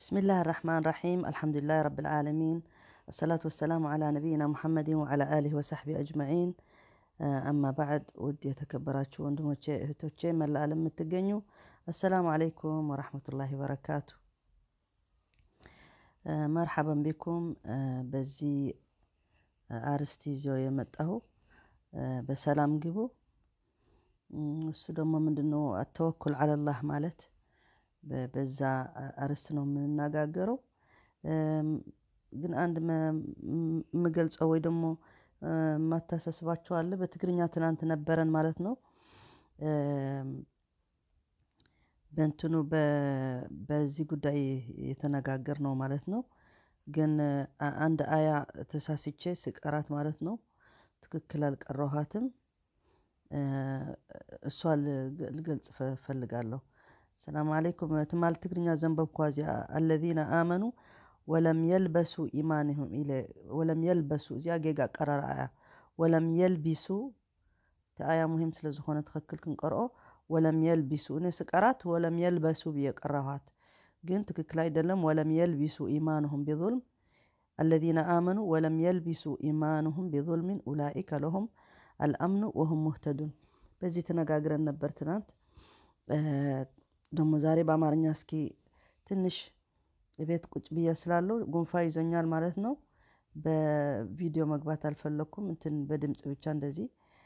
بسم الله الرحمن الرحيم الحمد لله رب العالمين الصلاة والسلام على نبينا محمد وعلى آله وصحبه أجمعين አማ ባዕድ ውድ የተከበራችሁ ወንድሞቼ እህቶቼ መላ ዓለም የምትገኙ አሰላሙ አለይኩም ወራህመቱላሂ ወበረካቱ። መርሐበን ቢኩም በዚህ አርስት ይዞ የመጣሁ በሰላም ግቡ። እሱ ደግሞ ምንድነው አተወኩል አለላህ ማለት በዛ አርስት ነው የምንነጋገረው። ግን አንድ የምገልጸው ወይ ደግሞ ማታሳስባቸው አለ። በትግርኛ ትናንት ነበረን ማለት ነው። በእንትኑ በዚህ ጉዳይ የተነጋገር ነው ማለት ነው። ግን አንድ አያ ተሳስቼ ስቀራት ማለት ነው ትክክል አልቀረኋትም። እሷ ልገልጽ ፈልጋለሁ። ሰላም አለይኩም ትማል ትግርኛ ዘንበብኳ እዚኣ አለዚነ አመኑ ወለም የልበሱ ኢማንሁም ኢለ ወለም የልበሱ እዚኣ ጌጋ ቀረር ኣያ ወለም የልቢሱ እቲ ኣያ ሙሂም ስለ ዝኾነ ትኽክል ክንቀርኦ ወለም የልቢሱ እኔ ስቀራት ወለም የልበሱ ብየ ቀረኋት ግን ትክክል አይደለም ወለም የልቢሱ ኢማንሁም ቢظልም አለዚነ አመኑ ወለም የልቢሱ ኢማንሁም ቢظልሚን ኡላኢከ ለሁም አልአምኑ ወሁም ሙህተዱን በዚህ ተነጋግረን ነበር ትናንት ደግሞ ዛሬ በአማርኛ እስኪ ትንሽ ቤት ቁጭ ብዬ ስላለው ጉንፋ ይዞኛል ማለት ነው። በቪዲዮ መግባት አልፈለግኩም። እንትን በድምፅ ብቻ እንደዚህ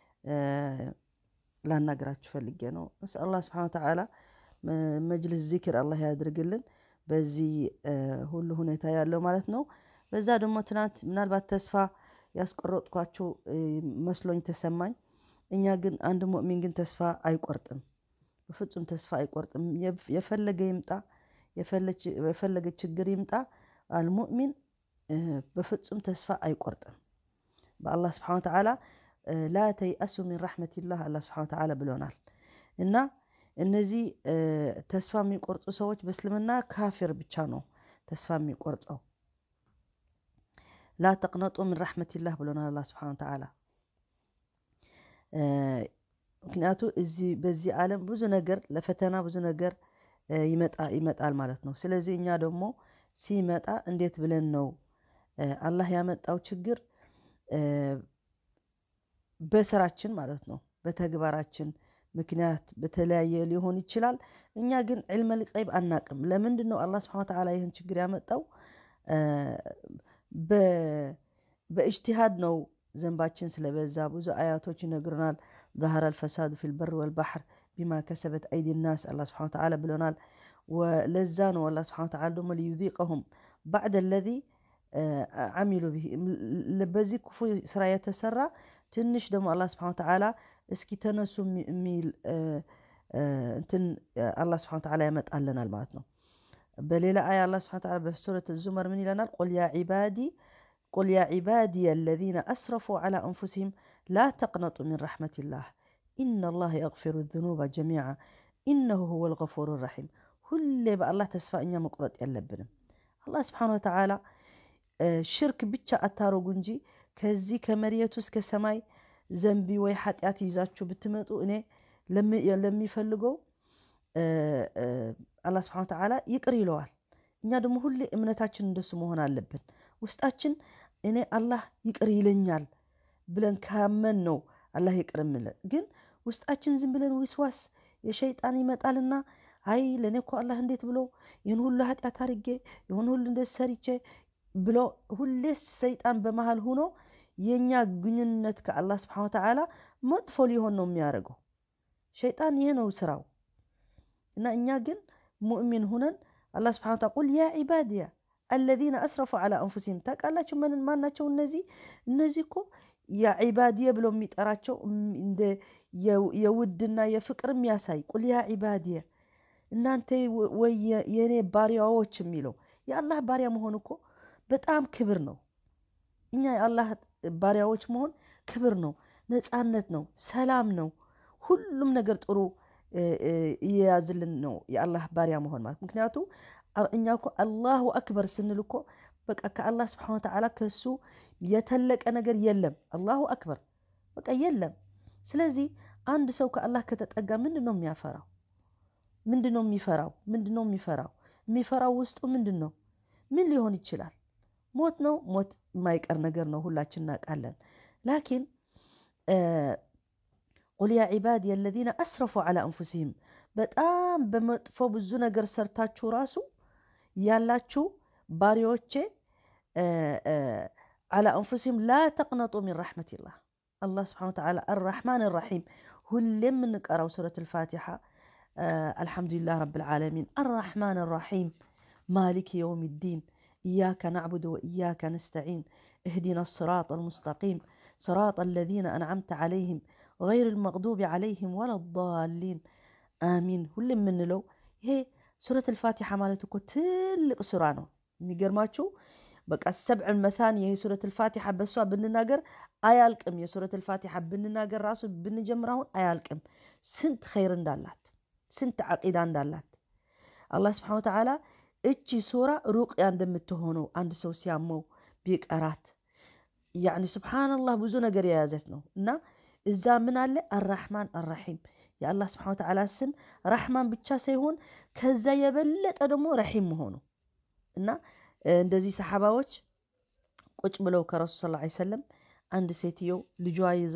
ላናገራችሁ ፈልጌ ነው። እስ አላህ ስብሓን ወተዓላ መጅልስ ዚክር አላህ ያድርግልን በዚህ ሁሉ ሁኔታ ያለው ማለት ነው። በዛ ደግሞ ትናንት ምናልባት ተስፋ ያስቆረጥኳቸው መስሎኝ ተሰማኝ። እኛ ግን አንድ ሙእሚን ግን ተስፋ አይቆርጥም፣ በፍጹም ተስፋ አይቆርጥም። የፈለገ ይምጣ የፈለገ ችግር ይምጣ አልሙእሚን በፍጹም ተስፋ አይቆርጥም። በአላህ ስብሓን ወተዓላ ላ ተይአሱ ሚን ረሕመቲላህ አላህ ስብሓን ወተዓላ ብሎናል። እና እነዚህ ተስፋ የሚቆርጡ ሰዎች በእስልምና ካፊር ብቻ ነው ተስፋ የሚቆርጠው። ላ ተቅነጡ ሚን ረሕመቲላህ ብሎናል አላህ ስብሓን ወተዓላ። ምክንያቱ እዚህ በዚህ ዓለም ብዙ ነገር ለፈተና ብዙ ነገር ይመጣል ማለት ነው። ስለዚህ እኛ ደግሞ ሲመጣ እንዴት ብለን ነው አላህ ያመጣው ችግር በስራችን ማለት ነው በተግባራችን ምክንያት በተለያየ ሊሆን ይችላል። እኛ ግን ዕልመ ልቀይብ አናቅም። ለምንድን ነው አላህ ስብሐነ ወተዓላ ይህን ችግር ያመጣው? በእጅቲሃድ ነው። ዘንባችን ስለበዛ ብዙ አያቶች ይነግሩናል። ظهر الفساد في البر والبحر بما كسبت أيدي الناس አላህ ስብሐነ ወተዓላ ብሎናል። ለዛ ነው አላህ ስብሐነ ወተዓላ ደግሞ ሊዩዚቀሁም ባዕደ ለዚ አሚሉ ብሂ በዚህ ክፉ ስራ የተሰራ ትንሽ ደግሞ አላህ ስብሐነ ወተዓላ እስኪ ተነሱ የሚል እንትን አላህ ስብሐነ ወተዓላ ያመጣልናል ማለት ነው። በሌላ አያ አላህ ስብሐነ ወተዓላ በሱረት ዙመር ምን ይለናል? ቁል ያ ዒባዲ ቁል ያ ዒባዲየ አለዚነ አስረፉ ዐላ አንፉሲሂም ላ ተቅነጡ ሚን ረሕመቲላህ ኢነላህ የግፊሩ ዙኑበ ጀሚዓ ኢነሁ ሁወል ገፉሩ ረሒም። ሁሌ በአላህ ተስፋ እኛ መቁረጥ የለብንም። አላህ ስብሐነ ወተዓላ ሽርክ ብቻ አታረጉ እንጂ ከዚህ ከመሬቱ እስከ ሰማይ ዘንቢ ወይ ኃጢአት ይዛችሁ ብትመጡ እኔ ለሚፈልገው አላህ ስብሐነ ወተዓላ ይቅር ይለዋል። እኛ ደግሞ ሁሌ እምነታችን እንደሱ መሆን አለብን። ውስጣችን እኔ አላህ ይቅር ይለኛል ብለን ካመን ነው አላህ ይቅር የምለን። ግን ውስጣችን ዝም ብለን ዊስዋስ የሸይጣን ይመጣልና አይ ለእኔ እኮ አላህ እንዴት ብሎ ይህን ሁሉ ኃጢአት አድርጌ ይሁን ሁሉ እንደ ሰርቼ ብሎ ሁሌ ሰይጣን በመሃል ሆኖ የእኛ ግንኙነት ከአላህ ስብሐነ ወተዓላ መጥፎ ሊሆን ነው የሚያደርገው። ሸይጣን ይሄ ነው ስራው። እና እኛ ግን ሙእሚን ሁነን አላህ ስብሐነ ወተዓላ ቁል ያ ዒባድያ አለዚነ አስረፉ ዐላ አንፉሲሂም ታውቃላችሁ ማን ናቸው እነዚህ? እነዚህ እኮ ያ ዒባድየ ብሎ የሚጠራቸው እንደ የውድና የፍቅር የሚያሳይ ቁል ያ ዒባድየ እናንተ ወይ የእኔ ባሪያዎች የሚለው የአላህ ባሪያ መሆን እኮ በጣም ክብር ነው። እኛ የአላህ ባሪያዎች መሆን ክብር ነው፣ ነፃነት ነው፣ ሰላም ነው። ሁሉም ነገር ጥሩ እየያዝልን ነው የአላህ ባሪያ መሆን ማለት ምክንያቱ እኛ እኮ አላሁ አክበር ስንል እኮ በቃ ከአላህ ስብሐነ ወተዓላ ከሱ የተለቀ ነገር የለም። አላሁ አክበር በቃ የለም። ስለዚህ አንድ ሰው ከአላህ ከተጠጋ ምንድን ነው የሚያፈራው? ምንድን ነው የሚፈራው? ምንድን ነው የሚፈራው? የሚፈራው ውስጡ ምንድን ነው? ምን ሊሆን ይችላል? ሞት ነው። ሞት የማይቀር ነገር ነው፣ ሁላችን እናውቃለን። ላኪን ቁል ያ ዒባዲ አለዚነ አስረፉ ዐላ አንፉሲሂም በጣም በመጥፎ ብዙ ነገር ሰርታችሁ ራሱ ያላችሁ ባሪዎቼ ዐላ አንፉሲሂም ላ ተቅነጡ ሚን ረሕመቲላህ አላህ ስብሓነ ወተዓላ አራሕማን ራሒም ሁሌ የምንቀራው ሱረት አልፋቲሓ አልሐምዱሊላህ ረብል ዓለሚን አራሕማን ራሒም ማሊክ የውም ዲን ኢያከ ናዕቡድ ወኢያከ ነስተዒን እህዲና ስራጥ አልሙስተቂም ስራጥ አለዚነ አንዓምተ ዐለይህም ገይር ልመቅዱብ ዐለይህም ወላ ዳሊን አሚን። ሁሌ የምንለው ይሄ ሱረት አልፋቲሓ ማለት እኮ ትልቅ ሱራ ነው። የሚገርማችሁ በቃ ሰብዕ መታኒ ይሄ ሱረት አልፋቲሓ በሷ ብንናገር አያልቅም። የሱረት አልፋቲሓ ብንናገር ራሱ ብንጀምር አሁን አያልቅም። ስንት ኸይር እንዳላት ስንት ዓቂዳ እንዳላት አላህ ስብሓነ ወተዓላ እቺ ሱራ ሩቅያ እንደምትሆነው አንድ ሰው ሲያመው ቢቀራት ያኒ ስብሓንላህ ብዙ ነገር የያዘት ነው እና እዛ ምን አለ አራሕማን አራሒም የአላህ ስብሓነ ወተዓላ ስም ራሕማን ብቻ ሳይሆን ከዛ የበለጠ ደግሞ ረሒም መሆኑ እና እንደዚህ ሰሓባዎች ቁጭ ብለው ከረሱል ስ ላ ሰለም አንድ ሴትዮ ልጇ ይዛ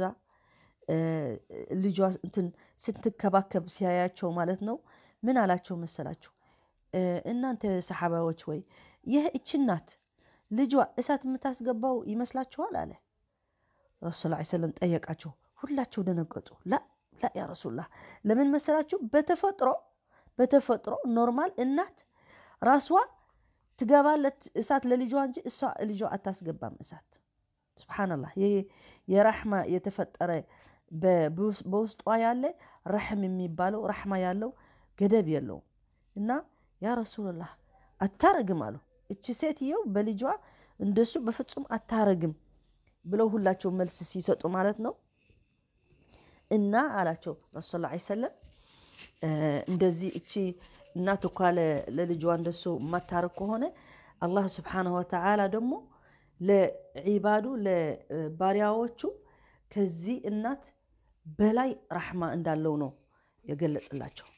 ልጇ እንትን ስትከባከብ ሲያያቸው ማለት ነው ምን አላቸው መሰላችሁ? እናንተ ሰሓባዎች ወይ ይህ እች ናት ልጇ እሳት የምታስገባው ይመስላችኋል? አለ ረሱል ላ ሰለም ጠየቃቸው። ሁላቸው ደነገጡ። ላ ላ ያ ረሱላህ ለምን መሰላችሁ? በተፈጥሮ በተፈጥሮ ኖርማል እናት ራስዋ ትገባለት እሳት ለልጇ እንጂ እሷ ልጇ አታስገባም እሳት። ስብሓንላህ ይህ የራሕማ የተፈጠረ በውስጧ ያለ ረሕም የሚባለው ራሕማ ያለው ገደብ የለውም እና ያ ረሱልላህ አታረግም አሉ። እቺ ሴትየው በልጇ እንደሱ በፍጹም አታረግም ብለው ሁላቸው መልስ ሲሰጡ ማለት ነው። እና አላቸው ረሱል ላ ሰለም እንደዚህ እቺ እናት እኳ ለልጇ እንደሱ የማታረግ ከሆነ አላህ ስብሓነሁ ወተዓላ ደግሞ ለዒባዱ ለባሪያዎቹ ከዚህ እናት በላይ ራሕማ እንዳለው ነው የገለጽላቸው።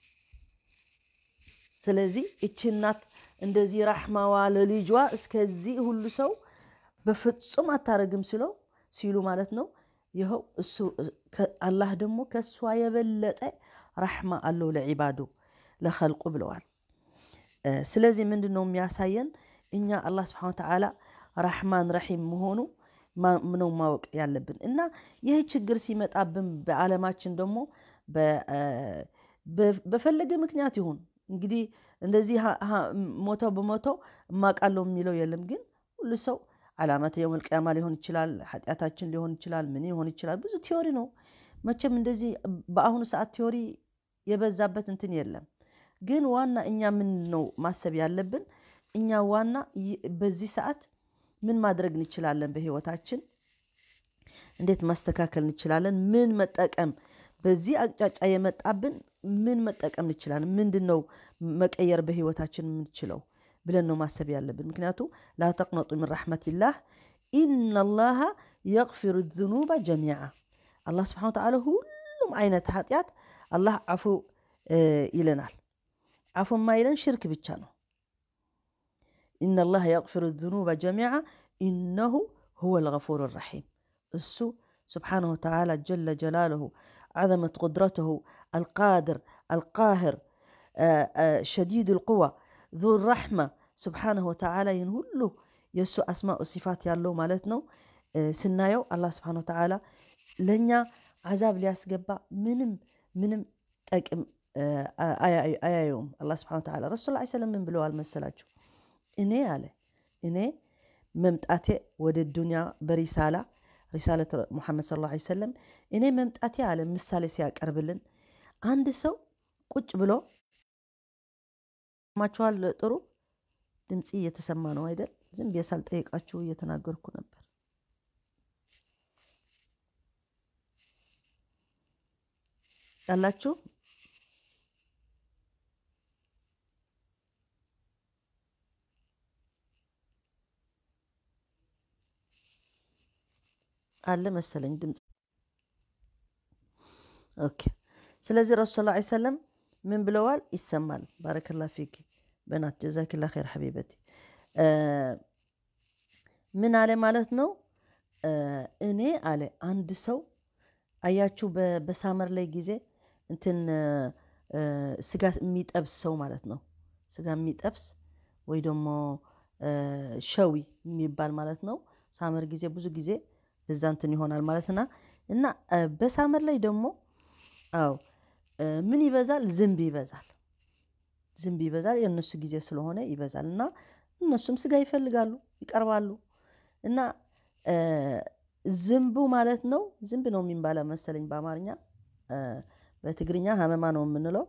ስለዚህ እቺ እናት እንደዚህ ራሕማዋ ለልጇ እስከዚህ ሁሉ ሰው በፍጹም አታረግም ስለው ሲሉ ማለት ነው። ይኸው እሱ አላህ ደግሞ ከእሷ የበለጠ ራሕማ አለው ለዒባዱ ለኸልቁ ብለዋል። ስለዚህ ምንድን ነው የሚያሳየን እኛ አላህ ስብሓነ ወተዓላ ራሕማን ረሒም መሆኑ ነው ማወቅ ያለብን እና ይህ ችግር ሲመጣብን በዓለማችን ደግሞ በፈለገ ምክንያት ይሁን እንግዲህ እንደዚህ ሞተው በሞተው እማቃለው የሚለው የለም። ግን ሁሉ ሰው ዓላመተ የውመል ቂያማ ሊሆን ይችላል፣ ኃጢአታችን ሊሆን ይችላል፣ ምን ሊሆን ይችላል። ብዙ ቲዮሪ ነው መቼም እንደዚህ በአሁኑ ሰዓት ቲዮሪ የበዛበት እንትን የለም። ግን ዋና እኛ ምን ነው ማሰብ ያለብን እኛ ዋና በዚህ ሰዓት ምን ማድረግ እንችላለን? በህይወታችን እንዴት ማስተካከል እንችላለን? ምን መጠቀም በዚህ አቅጫጫ የመጣብን ምን መጠቀም እንችላለን? ምንድን ነው መቀየር በህይወታችን የምንችለው ብለን ነው ማሰብ ያለብን። ምክንያቱ ላ ተቅነጡ ምን ረሕመቲላህ ኢነላሃ የግፊሩ ዝኑበ ጀሚዓ አላህ ስብሓነ ወተዓላ ሁሉም አይነት ኃጢአት አላህ አፉ ይለናል። አፉ ማይለን ሽርክ ብቻ ነው። ኢነላሃ የግፊሩ ዝኑበ ጀሚዓ ኢነሁ ሁወ ልገፉር ረሒም እሱ ስብሓነሁ ወተዓላ ጀለ ጀላልሁ ዓዘመት ቁድረትሁ አልቃድር አልቃህር ሸዲድ ልቁዋ ዙ ረሕማ ስብሓነሁ ወተዓላ ይህን ሁሉ የእሱ አስማኡ ሲፋት ያለው ማለት ነው። ስናየው አላህ ስብሓነሁ ወተዓላ ለእኛ አዛብ ሊያስገባ ምንም ምንም ጠቅም አያየውም። አላህ ስብሓነሁ ወተዓላ ረሱል ላ ሰለም ምን ብለዋል መሰላችሁ? እኔ አለ እኔ መምጣቴ ወደ ዱንያ በሪሳላ ሪሳለት ሙሐመድ ሰለላሁ ዐለይሂ ወሰለም እኔ መምጣቴ አለ ምሳሌ ሲያቀርብልን አንድ ሰው ቁጭ ብሎ ማችኋል። ጥሩ ድምፂ እየተሰማ ነው አይደል? ዝም ብዬ ሳልጠይቃችሁ እየተናገርኩ ነበር። ያላችሁ አለ መሰለኝ ድምፅ። ኦኬ። ስለዚህ ረሱል ላ ሰለም ምን ብለዋል? ይሰማል። ባረከላ ፊክ በናት ጀዛኪላ ኸይር ሐቢበቲ ምን አለ ማለት ነው። እኔ አለ አንድ ሰው አያችሁ በሳመር ላይ ጊዜ እንትን ስጋ የሚጠብስ ሰው ማለት ነው። ስጋ የሚጠብስ ወይ ደግሞ ሸዊ የሚባል ማለት ነው። ሳመር ጊዜ ብዙ ጊዜ እዛ እንትን ይሆናል ማለትና እና በሳመር ላይ ደግሞ አዎ ምን ይበዛል? ዝንብ ይበዛል። ዝንብ ይበዛል። የእነሱ ጊዜ ስለሆነ ይበዛል እና እነሱም ስጋ ይፈልጋሉ፣ ይቀርባሉ እና ዝንቡ ማለት ነው። ዝንብ ነው የሚባለው መሰለኝ በአማርኛ በትግርኛ ሀመማ ነው የምንለው።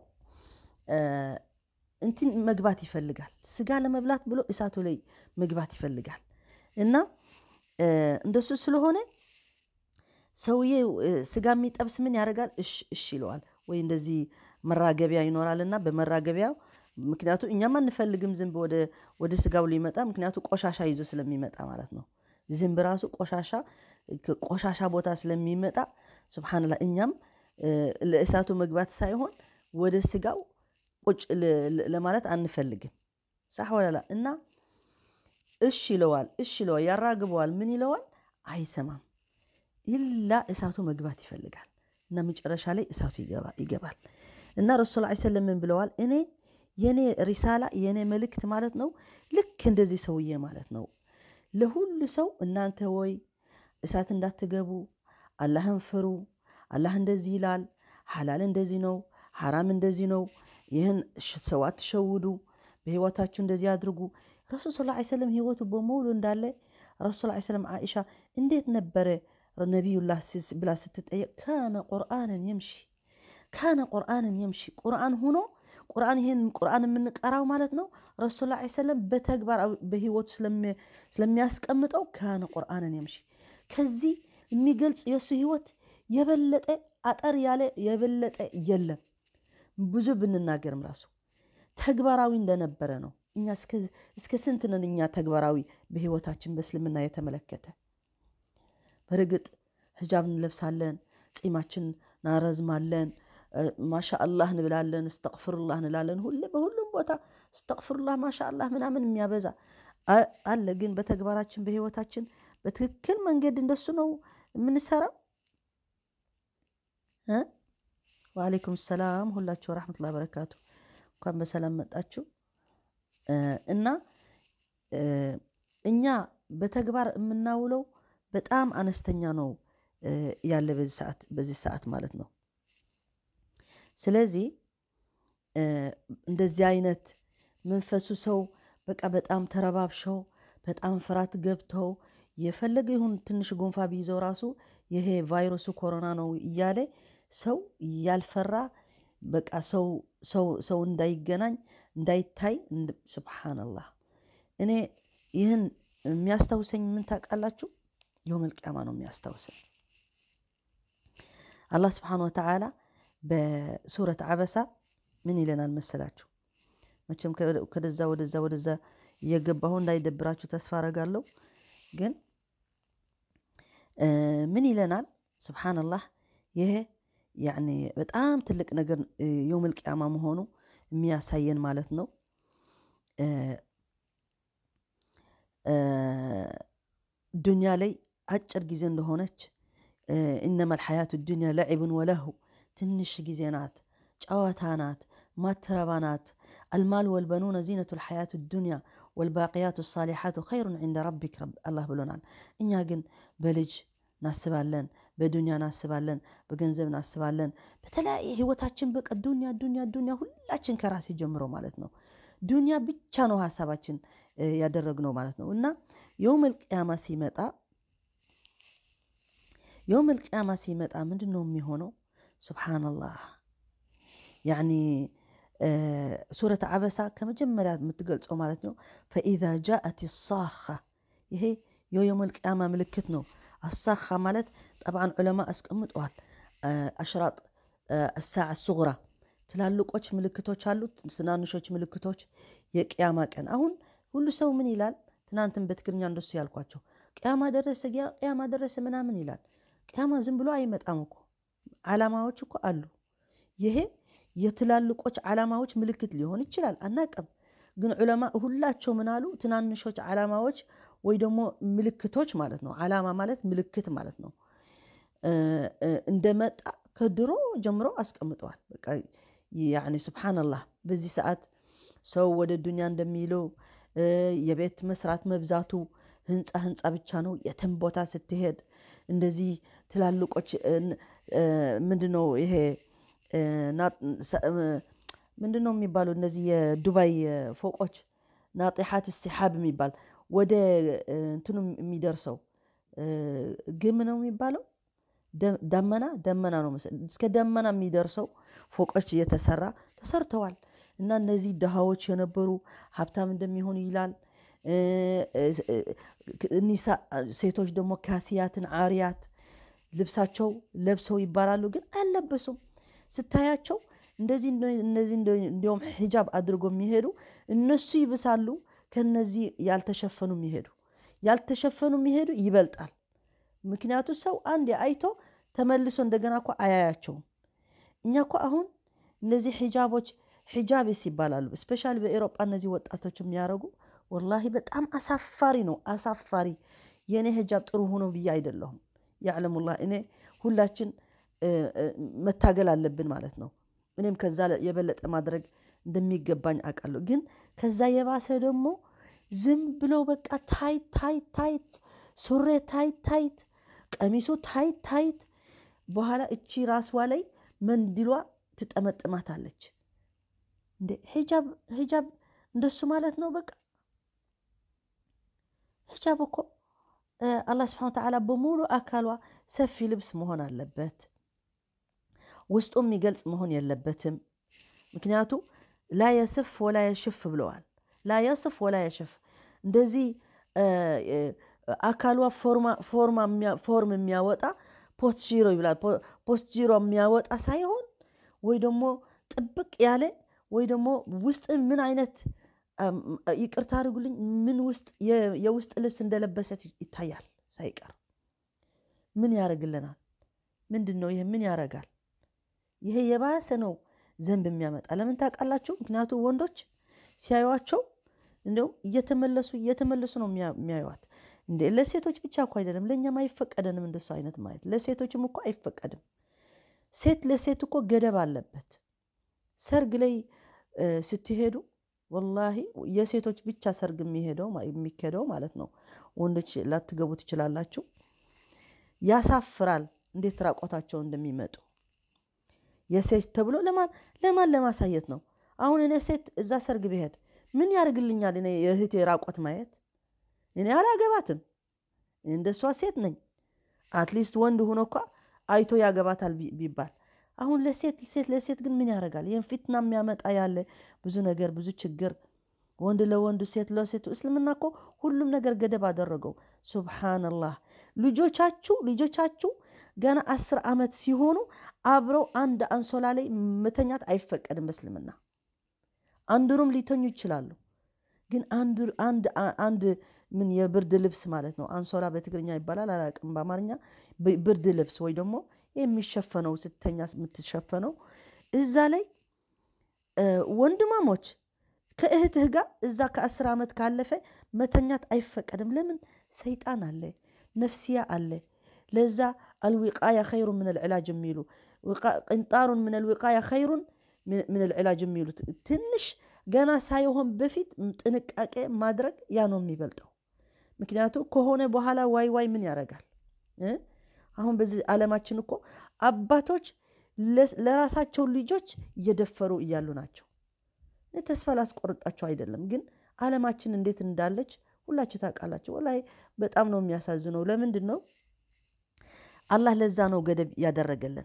እንትን መግባት ይፈልጋል። ስጋ ለመብላት ብሎ እሳቱ ላይ መግባት ይፈልጋል እና እንደሱ ስለሆነ ሰውዬ ስጋ የሚጠብስ ምን ያደርጋል? እሽ እሽ ይለዋል። ወይ እንደዚህ መራገቢያ ይኖራል እና በመራገቢያው ምክንያቱ እኛም አንፈልግም ዝንብ ወደ ስጋው ሊመጣ ምክንያቱ ቆሻሻ ይዞ ስለሚመጣ ማለት ነው። ዝንብ ራሱ ቆሻሻ ቆሻሻ ቦታ ስለሚመጣ ስብሓንላ እኛም ለእሳቱ መግባት ሳይሆን ወደ ስጋው ቁጭ ለማለት አንፈልግም። ሳሕ ወላላ እና እሽ ይለዋል፣ እሽ ይለዋል፣ ያራግበዋል። ምን ይለዋል? አይሰማም። ኢላ እሳቱ መግባት ይፈልጋል እና መጨረሻ ላይ እሳቱ ይገባል። እና ረሱል ላ ሰለም ምን ብለዋል? እኔ የኔ ሪሳላ የኔ መልእክት ማለት ነው ልክ እንደዚህ ሰውዬ ማለት ነው ለሁሉ ሰው እናንተ ወይ እሳት እንዳትገቡ አላህን ፍሩ። አላህ እንደዚህ ይላል፣ ሐላል እንደዚህ ነው፣ ሐራም እንደዚህ ነው። ይህን ሰው አትሸውዱ፣ በህይወታችሁ እንደዚህ አድርጉ። ረሱል ስ ሰለም ህይወቱ በሙሉ እንዳለ ረሱል ስ ሰለም ዓኢሻ እንዴት ነበረ ነቢዩላህ ብላ ስትጠየቅ ካነ ቁርአንን የምሺ ካነ ቁርአንን የምሺ ቁርአን ሁኖ ቁርአን ይሄን ቁርአን የምንቀራው ማለት ነው። ረሱል ላ ሰለም በተግባር በህይወቱ ስለሚያስቀምጠው ካነ ቁርአንን የምሺ ከዚህ የሚገልጽ የእሱ ህይወት የበለጠ አጠር ያለ የበለጠ የለም። ብዙ ብንናገርም ራሱ ተግባራዊ እንደነበረ ነው። እኛ እስከ ስንት ነን እኛ ተግባራዊ በህይወታችን በእስልምና የተመለከተ በርግጥ ህጃብ እንለብሳለን፣ ጺማችን እናረዝማለን፣ ማሻ አላህ እንብላለን፣ እስተቅፍሩላህ እንላለን። ሁሌ በሁሉም ቦታ እስተቅፍሩላህ ማሻ አላህ ምናምን የሚያበዛ አለ። ግን በተግባራችን በህይወታችን በትክክል መንገድ እንደሱ ነው የምንሰራው። ወአለይኩም ሰላም ሁላችሁ ረሕመቱላ በረካቱ። እንኳን በሰላም መጣችሁ እና እኛ በተግባር የምናውለው በጣም አነስተኛ ነው ያለ በዚህ ሰዓት ማለት ነው። ስለዚህ እንደዚህ አይነት መንፈሱ ሰው በቃ በጣም ተረባብሸው በጣም ፍርሃት ገብተው የፈለገ ይሁን ትንሽ ጉንፋ ቢይዘው ራሱ ይሄ ቫይረሱ ኮሮና ነው እያለ ሰው ያልፈራ በቃ ሰው ሰው እንዳይገናኝ እንዳይታይ ስብሓንላህ። እኔ ይህን የሚያስታውሰኝ ምን ታውቃላችሁ? የውመል ቂያማ ነው የሚያስታውሰኝ። አላህ ስብሓን ወተዓላ በሱረት አበሳ ምን ይለናል መሰላችሁ? መቼም ከደዛ ወደዛ ወደዛ እየገባሁ እንዳይደብራችሁ ተስፋ አረጋለሁ። ግን ምን ይለናል? ስብሓንላህ ይሄ ያኔ በጣም ትልቅ ነገር የውመል ቂያማ መሆኑ የሚያሳየን ማለት ነው። ዱንያ ላይ አጭር ጊዜ እንደሆነች ኢነማ ልሐያቱ ዱንያ ለዒብን ወለሁ ትንሽ ጊዜ ናት፣ ጨዋታ ናት፣ ማትረባ ናት። አልማል ወልበኑነ ዚነቱ ልሐያቱ ዱንያ ወልባቅያቱ ሳሊሓቱ ኸይሩን ዒንደ ረቢክ አላህ ብሎናል። እኛ ግን በልጅ እናስባለን፣ በዱንያ እናስባለን፣ በገንዘብ እናስባለን። በተለያየ ህይወታችን በቃ ዱንያ ዱንያ ዱንያ ሁላችን ከራሴ ጀምሮ ማለት ነው ዱንያ ብቻ ነው ሀሳባችን ያደረግነው ማለት ነው። እና የውመል ቅያማ ሲመጣ የውመል ቅያማ ሲመጣ ምንድን ነው የሚሆነው? ሱብሓነላህ ያኒ ሱረት አበሳ ከመጀመሪያ የምትገልጸው ማለት ነው። ፈኢዛ ጃአት ሳኻ ይሄ የየውመል ቅያማ ምልክት ነው። አሳኻ ማለት ጠብዓን ዑለማ አስቀምጠዋል። አሽራጥ አሳዕ ሱጉራ ትላልቆች ምልክቶች አሉት፣ ትናንሾች ምልክቶች የቅያማ ቀን። አሁን ሁሉ ሰው ምን ይላል? ትናንትን በትግርኛ እንደሱ ያልኳቸው ቅያማ ደረሰ፣ ቅያማ ደረሰ ምናምን ይላል። ቅያማ ዝም ብሎ አይመጣም እኮ ዓላማዎች እኮ አሉ። ይሄ የትላልቆች ዓላማዎች ምልክት ሊሆን ይችላል፣ አናቅም። ግን ዑለማ ሁላቸው ምን አሉ? ትናንሾች ዓላማዎች ወይ ደግሞ ምልክቶች ማለት ነው። ዓላማ ማለት ምልክት ማለት ነው። እንደመጣ ከድሮ ጀምሮ አስቀምጠዋል። በቃ ያኒ ሱብሓነላህ በዚህ ሰዓት ሰው ወደ ዱንያ እንደሚለው የቤት መስራት መብዛቱ ህንፃ ህንፃ ብቻ ነው። የትም ቦታ ስትሄድ እንደዚህ ትላልቆች ምንድነው ይሄ ምንድነው የሚባሉ እነዚህ የዱባይ ፎቆች ናጢሓት ሲሓብ የሚባል ወደ እንትኑ የሚደርሰው ግም ነው የሚባለው ደመና ደመና ነው መሰለኝ እስከ ደመና የሚደርሰው ፎቆች እየተሰራ ተሰርተዋል። እና እነዚህ ድሃዎች የነበሩ ሀብታም እንደሚሆኑ ይላል። ኒሳ ሴቶች ደግሞ ካሲያትን አሪያት ልብሳቸው ለብሰው ይባላሉ፣ ግን አልለበሱም። ስታያቸው እንደዚህ እነዚህ እንዲሁም ሒጃብ አድርጎ የሚሄዱ እነሱ ይብሳሉ ከነዚህ ያልተሸፈኑ የሚሄዱ ያልተሸፈኑ የሚሄዱ ይበልጣል። ምክንያቱ ሰው አንድ አይቶ ተመልሶ እንደገና እኮ አያያቸውም። እኛ እኮ አሁን እነዚህ ሒጃቦች ሒጃቤስ ይባላሉ። እስፔሻሊ በኤሮጳ እነዚህ ወጣቶች የሚያደርጉ ወላሂ በጣም አሳፋሪ ነው። አሳፋሪ የእኔ ሂጃብ ጥሩ ሆኖ ብዬ አይደለሁም። ያዕለሙላህ እኔ ሁላችን መታገል አለብን ማለት ነው። እኔም ከዛ የበለጠ ማድረግ እንደሚገባኝ አውቃለሁ። ግን ከዛ የባሰ ደግሞ ዝም ብሎ በቃ ታይት ታይት ታይት፣ ሱሬ ታይት ታይት፣ ቀሚሱ ታይት ታይት፣ በኋላ እቺ ራስዋ ላይ መንዲሏ ትጠመጥማታለች። እንዴ ሂጃብ ሂጃብ እንደሱ ማለት ነው። በቃ ሂጃብ እኮ አላህ ስብሐነ ወተዓላ በሙሉ አካሏ ሰፊ ልብስ መሆን አለበት። ውስጡ የሚገልጽ መሆን የለበትም። ምክንያቱ ላ የስፍ ወላ የሽፍ ብለዋል። ላ የስፍ ወላ የሽፍ እንደዚህ አካሏ ፎርም የሚያወጣ ፖስት ጂሮ ይብላል። ፖስት ጂሮ የሚያወጣ ሳይሆን ወይ ደግሞ ጥብቅ ያለ ወይ ደግሞ ውስጥ ምን አይነት ይቅርታ አድርጉልኝ፣ ምን ውስጥ የውስጥ ልብስ እንደለበሰት ይታያል ሳይቀር። ምን ያደርግልናል? ምንድን ነው ይሄ? ምን ያደርጋል? ይሄ የባሰ ነው ዘንብ የሚያመጣ ለምን ታውቃላችሁ? ምክንያቱ ወንዶች ሲያዩዋቸው እንዲሁም እየተመለሱ እየተመለሱ ነው የሚያዩዋት። እንደ ለሴቶች ብቻ እኮ አይደለም፣ ለእኛም አይፈቀደንም እንደሱ አይነት ማየት። ለሴቶችም እኮ አይፈቀድም። ሴት ለሴት እኮ ገደብ አለበት። ሰርግ ላይ ስትሄዱ ወላሂ የሴቶች ብቻ ሰርግ የሚሄደው የሚኬደው ማለት ነው። ወንዶች ላትገቡ ትችላላችሁ። ያሳፍራል እንዴት ራቆታቸው እንደሚመጡ የሴት ተብሎ ለማን ለማን ለማሳየት ነው? አሁን እኔ ሴት እዛ ሰርግ ብሄድ ምን ያደርግልኛል? እኔ የእህቴ ራቆት ማየት እኔ አላገባትም። እንደሷ ሴት ነኝ። አትሊስት ወንድ ሆኖ እኳ አይቶ ያገባታል ቢባል አሁን ለሴት ሴት ለሴት ግን ምን ያደርጋል? ይህን ፊትና የሚያመጣ ያለ ብዙ ነገር ብዙ ችግር፣ ወንድ ለወንዱ ሴት ለሴቱ። እስልምና እኮ ሁሉም ነገር ገደብ አደረገው። ሱብሓነላህ። ልጆቻችሁ ልጆቻችሁ ገና አስር ዓመት ሲሆኑ አብረው አንድ አንሶላ ላይ መተኛት አይፈቀድም በእስልምና። አንድ ሩም ሊተኙ ይችላሉ፣ ግን አንድ ምን የብርድ ልብስ ማለት ነው አንሶላ በትግርኛ ይባላል አላውቅም፣ በአማርኛ ብርድ ልብስ ወይ ደግሞ የሚሸፈነው ስተኛ የምትሸፈነው እዛ ላይ ወንድማሞች ከእህትህ ጋር እዛ ከአስር ዓመት ካለፈ መተኛት አይፈቀድም። ለምን? ሰይጣን አለ፣ ነፍስያ አለ። ለዛ አልዊቃያ ኸይሩን ምን ልዕላጅ የሚሉ ቅንጣሩን ምን ልዊቃያ ኸይሩን ምን ልዕላጅ የሚሉት ትንሽ ገና ሳይሆን በፊት ጥንቃቄ ማድረግ ያ ነው የሚበልጠው። ምክንያቱ ከሆነ በኋላ ዋይ ዋይ ምን ያደርጋል? አሁን በዚህ ዓለማችን እኮ አባቶች ለራሳቸው ልጆች እየደፈሩ እያሉ ናቸው። ተስፋ ላስቆርጣቸው አይደለም፣ ግን ዓለማችን እንዴት እንዳለች ሁላችሁ ታውቃላችሁ። ወላሂ በጣም ነው የሚያሳዝነው። ለምንድን ነው አላህ ለዛ ነው ገደብ ያደረገልን፣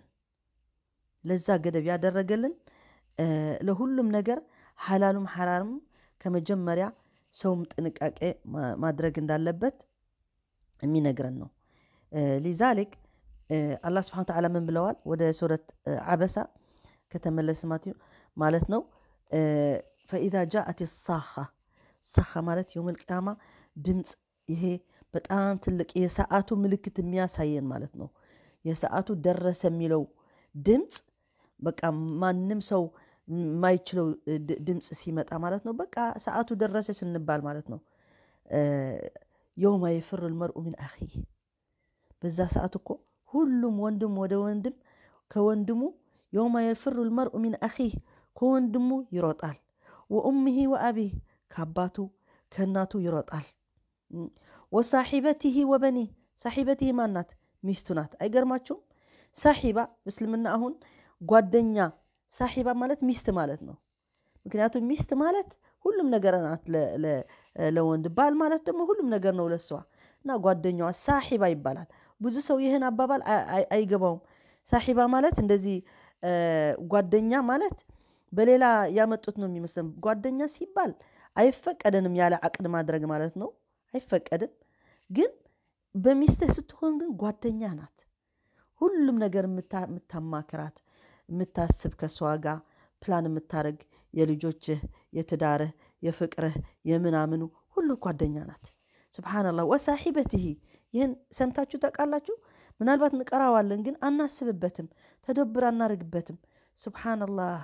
ለዛ ገደብ ያደረገልን ለሁሉም ነገር ሐላሉም ሐራምም ከመጀመሪያ ሰውም ጥንቃቄ ማድረግ እንዳለበት የሚነግረን ነው። ሊዛሊክ አላህ ስብሐነ ወተዓላ ምን ብለዋል? ወደ ሱረት ዓበሳ ከተመለስ ማለት ነው ፈኢዛ ጃአት ሳኻ ሳኻ ማለት የውመል ቂያማ ድምፅ ይሄ በጣም ትልቅ የሰዓቱ ምልክት የሚያሳየን ማለት ነው። የሰዓቱ ደረሰ የሚለው ድምፅ በቃ ማንም ሰው የማይችለው ድምፅ ሲመጣ ማለት ነው። በቃ ሰዓቱ ደረሰ ስንባል ማለት ነው። የውመ የፍር ልመርኡ ሚን አኺህ በዛ ሰዓት እኮ ሁሉም ወንድም ወደ ወንድም ከወንድሙ የውመ የፍር ልመርኡ ሚን አኺህ ከወንድሙ ይሮጣል። ወኡምህ ወአቢህ ከአባቱ ከእናቱ ይሮጣል። ወሳሒበቲህ ወበኒህ ሳሒበቲህ ማናት? ሚስቱ ናት። አይገርማችሁም? ሳሒባ እስልምና አሁን ጓደኛ ሳሒባ ማለት ሚስት ማለት ነው። ምክንያቱም ሚስት ማለት ሁሉም ነገር ናት ለወንድ፣ ባል ማለት ደግሞ ሁሉም ነገር ነው ለሷ እና ጓደኛዋ ሳሒባ ይባላል። ብዙ ሰው ይህን አባባል አይገባውም። ሳሒባ ማለት እንደዚህ ጓደኛ ማለት በሌላ ያመጡት ነው የሚመስለን። ጓደኛ ሲባል አይፈቀደንም ያለ አቅድ ማድረግ ማለት ነው። አይፈቀድም። ግን በሚስትህ ስትሆን ግን ጓደኛ ናት። ሁሉም ነገር የምታማክራት የምታስብ ከሷ ጋር ፕላን የምታደርግ የልጆችህ፣ የትዳርህ፣ የፍቅርህ፣ የምናምኑ ሁሉ ጓደኛ ናት። ስብሓንላህ ወሳሒበትህ ይህን ሰምታችሁ ታውቃላችሁ? ምናልባት እንቀራዋለን፣ ግን አናስብበትም፣ ተደብር አናደርግበትም። ስብሓንላህ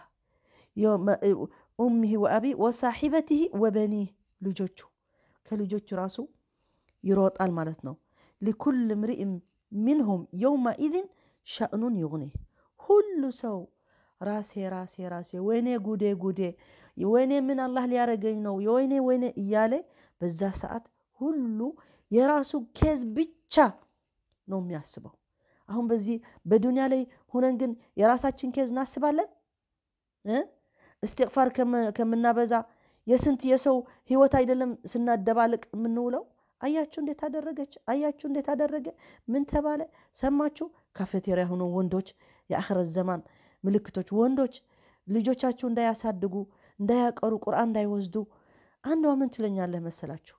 ኡሚህ ወአቢ ወሳሒበትህ ወበኒህ ልጆቹ ከልጆቹ ራሱ ይሮጣል ማለት ነው። ሊኩል ምርኢም ሚንሁም የውመኢዝን ሸእኑን ይጉኒህ ሁሉ ሰው ራሴ ራሴ ራሴ ወይኔ ጉዴ ጉዴ ወይኔ ምን አላህ ሊያረገኝ ነው የወይኔ ወይኔ እያለ በዛ ሰዓት ሁሉ የራሱ ኬዝ ብቻ ነው የሚያስበው። አሁን በዚህ በዱንያ ላይ ሁነን ግን የራሳችን ኬዝ እናስባለን። እስትቅፋር ከምናበዛ የስንት የሰው ህይወት አይደለም ስናደባልቅ የምንውለው። አያችሁ እንዴት አደረገች? አያችሁ እንዴት አደረገ? ምን ተባለ? ሰማችሁ? ካፌቴሪያ ሆኖ ወንዶች የአኽረት ዘማን ምልክቶች ወንዶች ልጆቻችሁ እንዳያሳድጉ እንዳያቀሩ ቁርአን እንዳይወስዱ አንዷ ምን ትለኛለህ መሰላችሁ?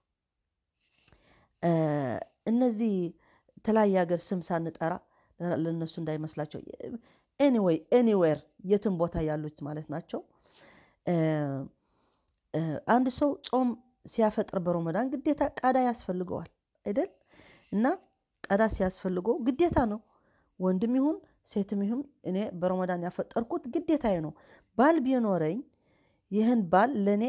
እነዚህ የተለያየ ሀገር ስም ሳንጠራ ለእነሱ እንዳይመስላቸው ኤኒዌይ ኤኒዌር የትም ቦታ ያሉት ማለት ናቸው። አንድ ሰው ጾም ሲያፈጥር በረመዳን ግዴታ ቀዳ ያስፈልገዋል አይደል? እና ቀዳ ሲያስፈልገው ግዴታ ነው። ወንድም ይሁን ሴትም ይሁን እኔ በረመዳን ያፈጠርኩት ግዴታዬ ነው። ባል ቢኖረኝ ይህን ባል ለእኔ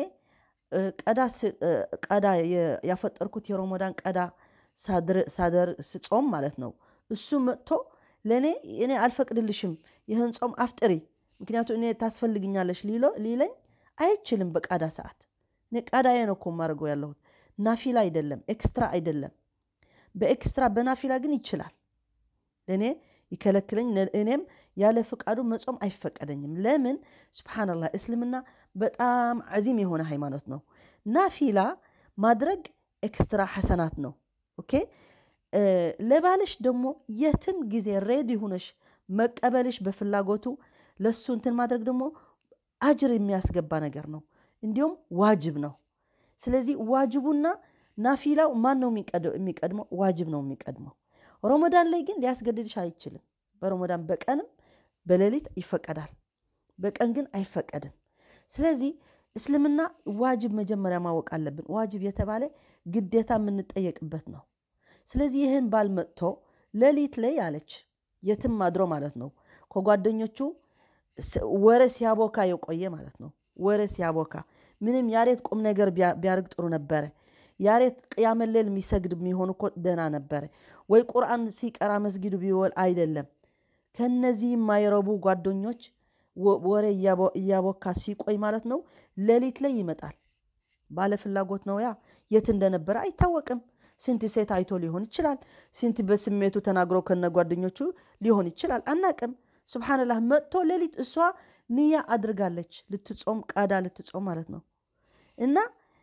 ቀዳ ያፈጠርኩት የረመዳን ቀዳ ሳደር ስጾም ማለት ነው። እሱ መጥቶ ለእኔ እኔ አልፈቅድልሽም ይህን ጾም አፍጥሪ፣ ምክንያቱም እኔ ታስፈልግኛለሽ ሊለኝ አይችልም። በቃዳ ሰዓት እኔ ቃዳዬ ነው እኮ የማደርገው ያለሁት ናፊላ አይደለም፣ ኤክስትራ አይደለም። በኤክስትራ በናፊላ ግን ይችላል ለእኔ ይከለክለኝ እኔም ያለ ፍቃዱ መጾም አይፈቀደኝም። ለምን? ስብሓንላህ እስልምና በጣም ዓዚም የሆነ ሃይማኖት ነው። ናፊላ ማድረግ ኤክስትራ ሐሰናት ነው። ኦኬ ለባልሽ ደግሞ የትም ጊዜ ሬዲ ሁነሽ መቀበልሽ በፍላጎቱ ለሱ እንትን ማድረግ ደግሞ አጅር የሚያስገባ ነገር ነው። እንዲሁም ዋጅብ ነው። ስለዚህ ዋጅቡና ናፊላው ማን ነው የሚቀድመው? ዋጅብ ነው የሚቀድመው። ረመዳን ላይ ግን ሊያስገድድሽ አይችልም። በረመዳን በቀንም በሌሊት ይፈቀዳል፣ በቀን ግን አይፈቀድም። ስለዚህ እስልምና ዋጅብ መጀመሪያ ማወቅ አለብን። ዋጅብ የተባለ ግዴታ የምንጠየቅበት ነው። ስለዚህ ይህን ባል መጥቶ ሌሊት ላይ አለች የትም አድሮ ማለት ነው ከጓደኞቹ ወሬ ሲያቦካ የቆየ ማለት ነው። ወሬ ሲያቦካ ምንም ያሬት ቁም ነገር ቢያርግ ጥሩ ነበረ። ያሬት ቅያመ ሌል የሚሰግድ የሚሆን እኮ ደህና ነበረ። ወይ ቁርአን ሲቀራ መስጊዱ ቢወል አይደለም። ከነዚህ የማይረቡ ጓደኞች ወሬ እያቦካ ሲቆይ ማለት ነው ሌሊት ላይ ይመጣል። ባለ ፍላጎት ነው። ያ የት እንደነበረ አይታወቅም። ስንት ሴት አይቶ ሊሆን ይችላል። ስንት በስሜቱ ተናግሮ ከነ ጓደኞቹ ሊሆን ይችላል። አናቅም። ሱብሓነላህ መጥቶ ሌሊት እሷ ንያ አድርጋለች ልትጾም ቃዳ ልትጾም ማለት ነው እና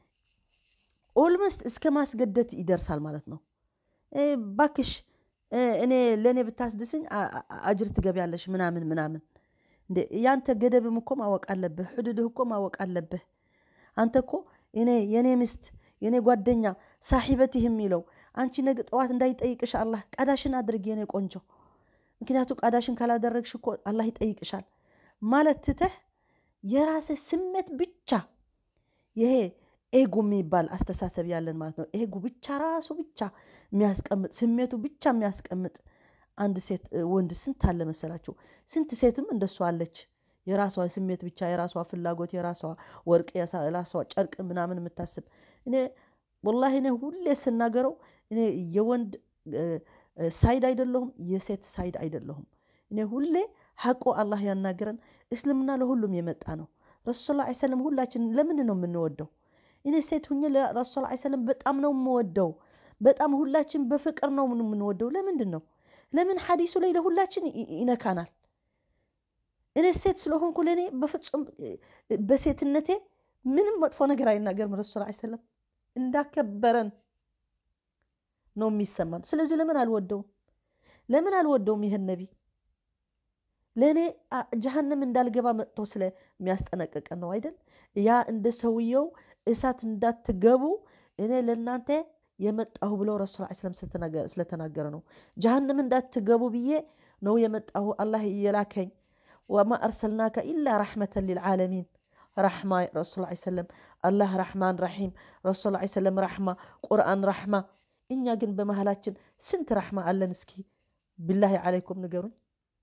ኦልሞስት እስከ ማስገደት ይደርሳል ማለት ነው። ባክሽ እኔ ለእኔ ብታስድስኝ አጅር ትገቢያለሽ ምናምን ምናምን። እንዴ ያንተ ገደብም እኮ ማወቅ አለብህ፣ ሕዱድህ እኮ ማወቅ አለብህ። አንተ እኮ እኔ የኔ ሚስት የኔ ጓደኛ ሳሒበትህ የሚለው አንቺ ነገ ጠዋት እንዳይጠይቅሽ አላህ ቀዳሽን አድርግ የኔ ቆንጆ። ምክንያቱ ቀዳሽን ካላደረግሽ እኮ አላህ ይጠይቅሻል ማለት ትተህ የራስህ ስሜት ብቻ ይሄ ኤጎ የሚባል አስተሳሰብ ያለን ማለት ነው። ኤጎ ብቻ ራሱ ብቻ የሚያስቀምጥ ስሜቱ ብቻ የሚያስቀምጥ አንድ ሴት ወንድ ስንት አለ መሰላችሁ? ስንት ሴትም እንደሱ አለች። የራሷ ስሜት ብቻ የራሷ ፍላጎት የራሷ ወርቅ የራሷ ጨርቅ ምናምን የምታስብ እኔ ወላሂ እኔ ሁሌ ስናገረው እኔ የወንድ ሳይድ አይደለሁም፣ የሴት ሳይድ አይደለሁም። እኔ ሁሌ ሐቁ አላህ ያናገረን እስልምና ለሁሉም የመጣ ነው። ረሱል ስ ሰለም ሁላችን ለምን ነው የምንወደው? እኔ ሴት ሁኜ ለረሱል ስ ሰለም በጣም ነው የምወደው። በጣም ሁላችን በፍቅር ነው የምንወደው። ለምንድን ነው? ለምን ሐዲሱ ላይ ለሁላችን ይነካናል። እኔ ሴት ስለሆንኩ ለእኔ በፍጹም በሴትነቴ ምንም መጥፎ ነገር አይናገርም። ረሱል ስ ሰለም እንዳከበረን ነው የሚሰማን። ስለዚህ ለምን አልወደውም? ለምን አልወደውም? ይህን ነቢ ለእኔ ጀሃነም እንዳልገባ መጥቶ ስለሚያስጠነቅቀን ነው አይደል? ያ እንደ ሰውየው እሳት እንዳትገቡ እኔ ለእናንተ የመጣሁ ብለው ረሱል ስለም ስለተናገረ ነው። ጀሃነም እንዳትገቡ ብዬ ነው የመጣሁ አላህ እየላከኝ ወማ አርሰልናከ ኢላ ረሕመተን ሊልዓለሚን ረሕማ ረሱል ሰለም አላህ ረሕማን ረሒም ረሱል ሰለም ረሕማ ቁርአን ረሕማ። እኛ ግን በመሃላችን ስንት ረሕማ አለን? እስኪ ብላሂ ዓለይኩም ንገሩኝ።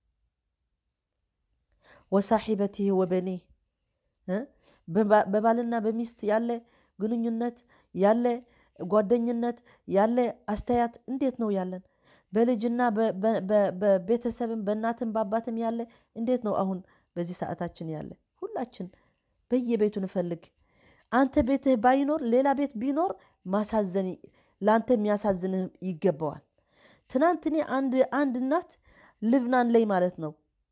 ወሳሒበቲህ ወበኒህ በባልና በሚስት ያለ ግንኙነት ያለ ጓደኝነት ያለ አስተያየት እንዴት ነው ያለን? በልጅና በቤተሰብም በእናትም በአባትም ያለ እንዴት ነው አሁን በዚህ ሰዓታችን ያለ? ሁላችን በየቤቱ እንፈልግ። አንተ ቤትህ ባይኖር ሌላ ቤት ቢኖር ማሳዘን ለአንተ የሚያሳዝንህ ይገባዋል። ትናንት እኔ አንድ አንድ እናት ልብናን ላይ ማለት ነው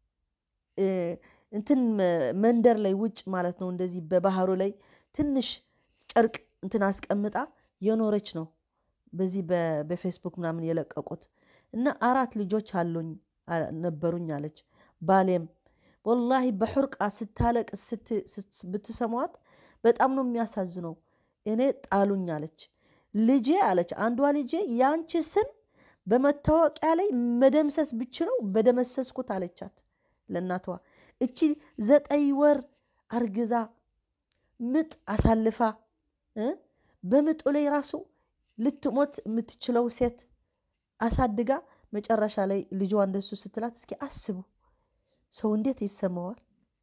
እንትን መንደር ላይ ውጭ ማለት ነው እንደዚህ በባህሩ ላይ ትንሽ ጨርቅ እንትን አስቀምጣ የኖረች ነው። በዚህ በፌስቡክ ምናምን የለቀቁት እና አራት ልጆች አሉኝ ነበሩኝ አለች። ባሌም ወላሂ በሑርቃ ስታለቅስ ብትሰሟት በጣም ነው የሚያሳዝነው። እኔ ጣሉኝ አለች። ልጄ አለች አንዷ ልጄ የአንቺ ስም በመታወቂያ ላይ መደምሰስ ብችለው በደመሰስኩት አለቻት ለእናቷ። እቺ ዘጠኝ ወር አርግዛ ምጥ አሳልፋ በምጡ ላይ ራሱ ልትሞት የምትችለው ሴት አሳድጋ መጨረሻ ላይ ልጇ እንደሱ ስትላት፣ እስኪ አስቡ ሰው እንዴት ይሰማዋል?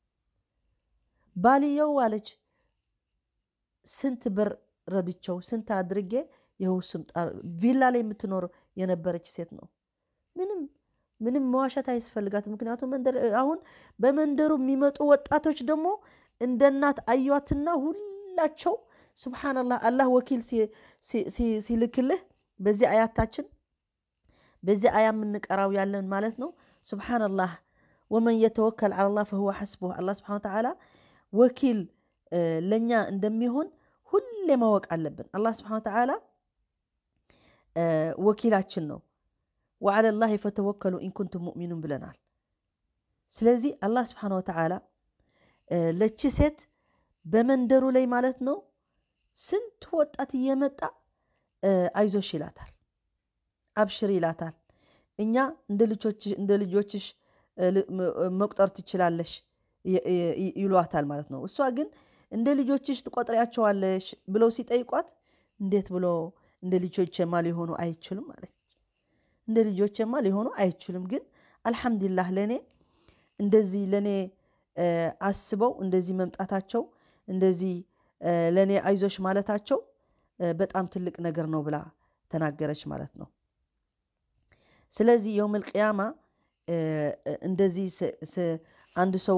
ባልየው አለች ስንት ብር ረድቸው ስንት አድርጌ ይኸው ስም ቪላ ላይ የምትኖር የነበረች ሴት ነው። ምንም ምንም መዋሸት አያስፈልጋት። ምክንያቱም መንደር አሁን በመንደሩ የሚመጡ ወጣቶች ደግሞ እንደ እናት አዩዋትና ሁላቸው ሱብሓነላህ አላህ ወኪል ሲልክልህ በዚህ አያታችን በዚህ አያ የምንቀራው ያለን ማለት ነው። ሱብሓነላህ ወመን የተወከል ዐለላህ ፈሁወ ሐስቡህ አላህ ሱብሓነሁ ወተዓላ ወኪል ለእኛ እንደሚሆን ሁሌ ማወቅ አለብን። አላህ ሱብሓነሁ ወተዓላ ወኪላችን ነው። ወዐለላሂ ፈተወከሉ ኢንኩንቱም ሙእሚኑን ብለናል። ስለዚህ አላህ ሱብሓነሁ ወተዓላ ለቺ ሴት በመንደሩ ላይ ማለት ነው ስንት ወጣት እየመጣ አይዞሽ ይላታል፣ አብሽር ይላታል። እኛ እንደ ልጆችሽ መቁጠር ትችላለሽ ይሏታል ማለት ነው። እሷ ግን እንደ ልጆችሽ ትቆጥሪያቸዋለሽ ብለው ሲጠይቋት እንዴት ብሎ እንደ ልጆቼማ ሊሆኑ አይችሉም ማለት እንደ ልጆቼማ ሊሆኑ አይችሉም። ግን አልሐምዱሊላህ ለእኔ እንደዚህ ለእኔ አስበው እንደዚህ መምጣታቸው እንደዚህ ለእኔ አይዞሽ ማለታቸው በጣም ትልቅ ነገር ነው ብላ ተናገረች ማለት ነው። ስለዚህ የውመል ቅያማ እንደዚህ አንድ ሰው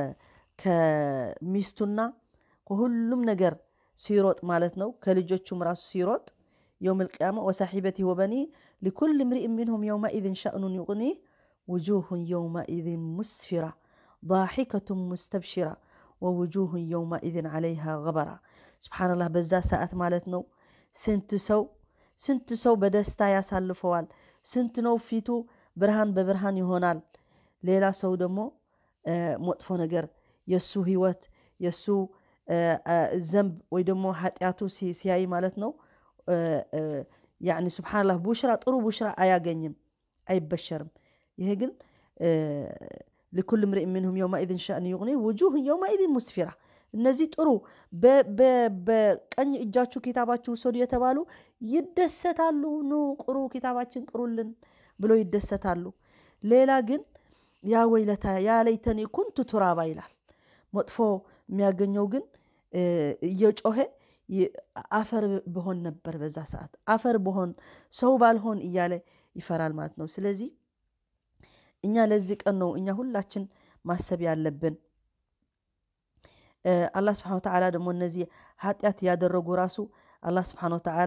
ከሚስቱና ከሁሉም ነገር ሲሮጥ ማለት ነው ከልጆቹም ራሱ ሲሮጥ የውመል ቅያማ ወሳሒበቲ ወበኒ ሊኩል ምርኢን ሚንሁም የውመኢዝን ሸእኑን ዩቅኒህ ውጁሁን የውመኢዝን ሙስፊራ ዳሒከቱን ሙስተብሽራ ወውጁሁን የውመኢዝን ዓለይሃ ገበራ። ስብሓንላህ በዛ ሰዓት ማለት ነው ስንት ሰው ስንት ሰው በደስታ ያሳልፈዋል። ስንት ነው ፊቱ ብርሃን በብርሃን ይሆናል። ሌላ ሰው ደግሞ መጥፎ ነገር የእሱ ህይወት የእሱ ዘንብ ወይ ደግሞ ኃጢአቱ ሲያይ ማለት ነው ያኒ ስብሓንላህ ቡሽራ ጥሩ ቡሽራ አያገኝም፣ አይበሸርም። ይሄ ግን ሊኩል ምርኢን ሚንሁም የውመኢዝን ሸእን ዩቅኒ ውጁህ የውመኢዝን ሙስፊራ። እነዚህ ጥሩ በቀኝ እጃችሁ ኪታባችሁ ውሰዱ የተባሉ ይደሰታሉ። ኑ ቅሩ ኪታባችን ቅሩልን ብሎ ይደሰታሉ። ሌላ ግን ያ ወይለታ ያ ለይተኒ ኩንቱ ቱራባ ይላል። መጥፎ የሚያገኘው ግን እየጮኸ አፈር ብሆን ነበር በዛ ሰዓት አፈር ብሆን ሰው ባልሆን እያለ ይፈራል ማለት ነው። ስለዚህ እኛ ለዚህ ቀን ነው እኛ ሁላችን ማሰብ ያለብን። አላህ ስብሓነ ወተዓላ ደግሞ እነዚህ ኃጢአት ያደረጉ ራሱ አላህ ስብሓነ ወተዓላ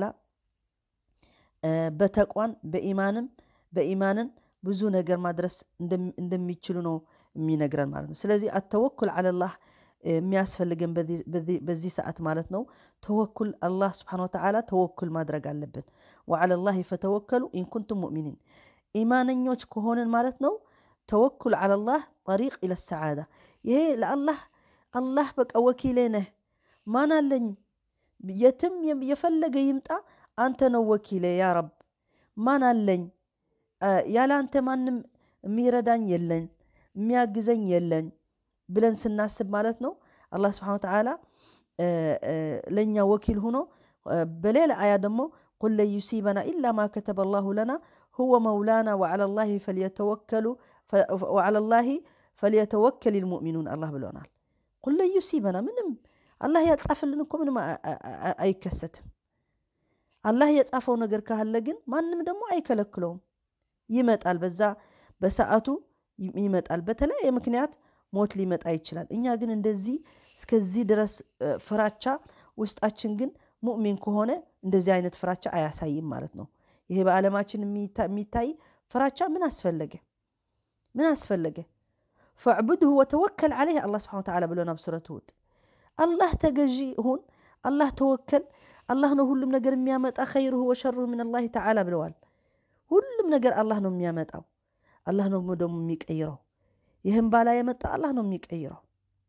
በተቋን በኢማንም በኢማንን ብዙ ነገር ማድረስ እንደሚችሉ ነው የሚነግረን ማለት ነው። ስለዚህ አተወኩል አለላህ የሚያስፈልገን በዚህ ሰዓት ማለት ነው። ተወኩል አላህ ስብሓነ ወተዓላ ተወኩል ማድረግ አለብን። ወዓለላሂ ፈተወከሉ ኢንኩንቱም ሙእሚኒን ኢማነኞች ከሆንን ማለት ነው። ተወኩል አለላህ ጠሪቅ ኢለ ሰዓዳ ይሄ ለአላህ አላህ በቃ ወኪሌ ነህ ማን አለኝ የትም የፈለገ ይምጣ አንተ ነው ወኪሌ ያ ረብ ማን አለኝ ያለ አንተ ማንም የሚረዳኝ የለኝ የሚያግዘኝ የለኝ ብለን ስናስብ ማለት ነው አላህ ስብሓነ ወተዓላ ለእኛ ወኪል ሁኖ በሌላ አያ ደግሞ ቁል ለን ዩሲበና ኢላ ማ ከተበ ላሁ ለና ሁወ መውላና ወዓለላሂ ፈልየተወከሉ ወዓለላሂ ፈልየተወከል ልሙእሚኑን አላህ ብሎናል። ቁል ለን ዩሲበና ምንም አላህ ያጻፍልን እኮ ምንም አይከሰትም። አላህ የጻፈው ነገር ካለ ግን ማንም ደግሞ አይከለክለውም። ይመጣል፣ በዛ በሰዓቱ ይመጣል። በተለያየ ምክንያት ሞት ሊመጣ ይችላል። እኛ ግን እንደዚህ እስከዚህ ድረስ ፍራቻ ውስጣችን ግን ሙእሚን ከሆነ እንደዚህ አይነት ፍራቻ አያሳይም ማለት ነው። ይሄ በዓለማችን የሚታይ ፍራቻ ምን አስፈለገ? ምን አስፈለገ? ፈዕቡድሁ ወተወከል ዓለይህ አላህ ስብሓነ ወተዓላ ብሎና ብሱረት ሁድ አላህ ተገዢ ሁን፣ አላህ ተወከል። አላህ ነው ሁሉም ነገር የሚያመጣ ኸይሩሁ ወሸሩሁ ምን አላህ ተዓላ ብለዋል። ሁሉም ነገር አላህ ነው የሚያመጣው፣ አላህ ነው ደግሞ የሚቀይረው። ይህም ባላ የመጣ አላህ ነው የሚቀይረው።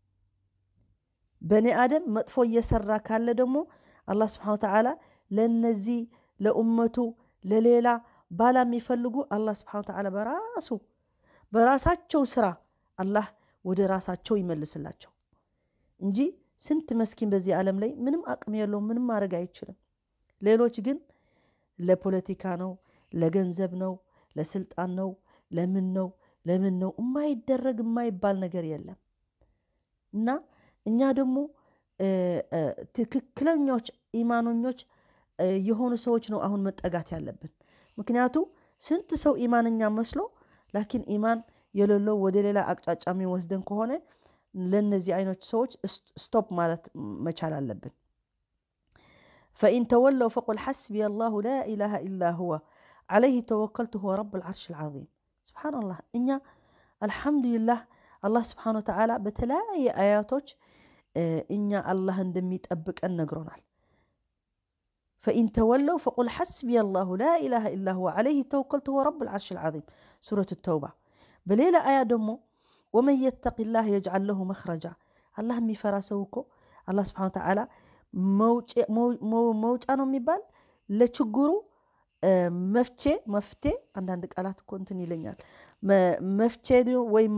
በእኔ አደም መጥፎ እየሰራ ካለ ደግሞ አላህ ስብሓነ ወተዓላ ለነዚህ ለኡመቱ ለሌላ ባላ የሚፈልጉ አላህ ስብሓነ ወተዓላ በራሱ በራሳቸው ስራ አላህ ወደ ራሳቸው ይመልስላቸው እንጂ ስንት መስኪን በዚህ ዓለም ላይ ምንም አቅም የለውም፣ ምንም ማድረግ አይችልም። ሌሎች ግን ለፖለቲካ ነው፣ ለገንዘብ ነው፣ ለስልጣን ነው፣ ለምን ነው ለምን ነው የማይደረግ የማይባል ነገር የለም። እና እኛ ደግሞ ትክክለኞች ኢማኖኞች የሆኑ ሰዎች ነው አሁን መጠጋት ያለብን። ምክንያቱ ስንት ሰው ኢማንኛ መስሎ ላኪን ኢማን የሌለው ወደ ሌላ አቅጣጫ የሚወስደን ከሆነ ለእነዚህ አይነት ሰዎች ስቶፕ ማለት መቻል አለብን። ፈኢን ተወለው ፈቁል ሐስቢየ አላሁ ላ ኢላሃ ኢላ ሁወ ዓለይህ ተወከልቱ ሁወ ረቡል ዓርሺል ዓዚም። ስብሓንላህ እኛ አልሐምዱሊላህ አላህ ስብሓን ወተዓላ በተለያየ አያቶች እኛ አላህ እንደሚጠብቀን ነግሮናል። ፈኢን ተወለው ፈቁል ሐስቢየ አላሁ ላ ኢላሃ ኢላ ሁወ ዓለይህ ተወከልቱ ሁወ ረቡል ዓርሺል ዓዚም ሱረት ተውባ። በሌላ አያ ደግሞ ወመን የተቂላህ የጅዓል ለሁ መኽረጃ አላህ የሚፈራ ሰው እኮ አላህ ስብሓን ወተዓላ መውጫ ነው የሚባል ለችግሩ መፍቼ መፍቴ አንዳንድ ቃላት እኮ እንትን ይለኛል። መፍቼ ወይም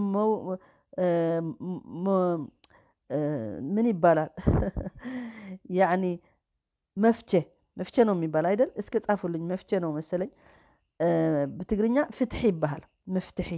ምን ይባላል? ያኒ መፍቼ መፍቼ ነው የሚባል አይደል? እስከ ጻፉልኝ። መፍቼ ነው መሰለኝ። ብትግርኛ ፍትሒ ይባሃል። መፍትሒ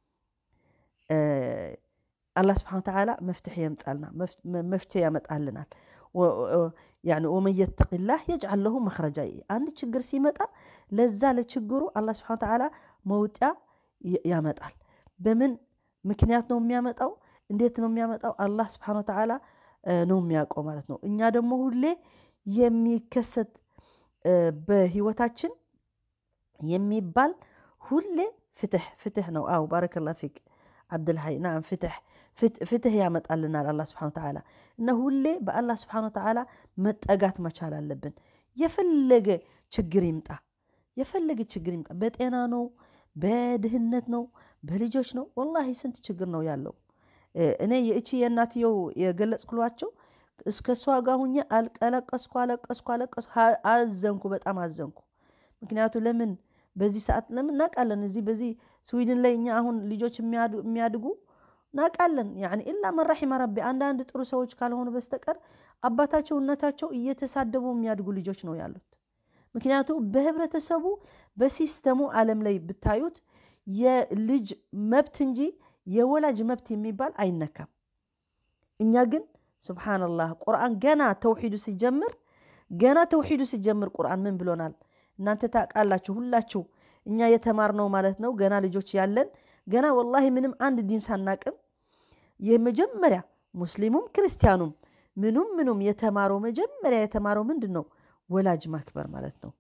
አላህ ስብሓን ወተዓላ መፍትሒ የምጻልና መፍቼ ያመጣልናል። ወመን የተቂላህ የጅዓል ለሁ መኽረጃ አንድ ችግር ሲመጣ ለዛ ለችግሩ አላህ ስብሓን ወተዓላ መውጫ ያመጣል። በምን ምክንያት ነው የሚያመጣው? እንዴት ነው የሚያመጣው? አላህ ስብሓን ወተዓላ ነው የሚያውቀው ማለት ነው። እኛ ደግሞ ሁሌ የሚከሰት በህይወታችን የሚባል ሁሌ ፍትሕ ፍትሕ ነው። አው ባረከላ ፊክ ዓብድልሀይ ናም ፍትሕ ፍትሕ ያመጣልናል አላህ ስብሓን ወተዓላ እና ሁሌ በአላህ ስብሓን ወተዓላ መጠጋት መቻል አለብን። የፈለገ ችግር ይምጣ የፈለገ ችግር ይምጣ፣ በጤና ነው፣ በድህነት ነው፣ በልጆች ነው። ወላሂ ስንት ችግር ነው ያለው። እኔ የእቺ የእናትየው የገለጽኩሏቸው እስከ እሷ ጋር ሁኜ አለቀስኩ አለቀስኩ አለቀስኩ፣ አዘንኩ፣ በጣም አዘንኩ። ምክንያቱ ለምን በዚህ ሰዓት ለምን እናውቃለን። እዚህ በዚህ ስዊድን ላይ እኛ አሁን ልጆች የሚያድጉ እናውቃለን። ያኒ ኢላ መን ረሒመ ረቢ አንዳንድ ጥሩ ሰዎች ካልሆኑ በስተቀር አባታቸው እናታቸው እየተሳደቡ የሚያድጉ ልጆች ነው ያሉት። ምክንያቱ በህብረተሰቡ በሲስተሙ ዓለም ላይ ብታዩት የልጅ መብት እንጂ የወላጅ መብት የሚባል አይነካም። እኛ ግን ሱብሓነላህ ቁርአን ገና ተውሒዱ ሲጀምር ገና ተውሒዱ ሲጀምር ቁርአን ምን ብሎናል? እናንተ ታውቃላችሁ ሁላችሁ እኛ የተማርነው ማለት ነው ገና ልጆች ያለን ገና ወላሂ ምንም አንድ ዲን ሳናቅም የመጀመሪያ ሙስሊሙም ክርስቲያኑም ምኑም ምኑም የተማረው መጀመሪያ የተማረው ምንድን ነው? ወላጅ ማክበር ማለት ነው።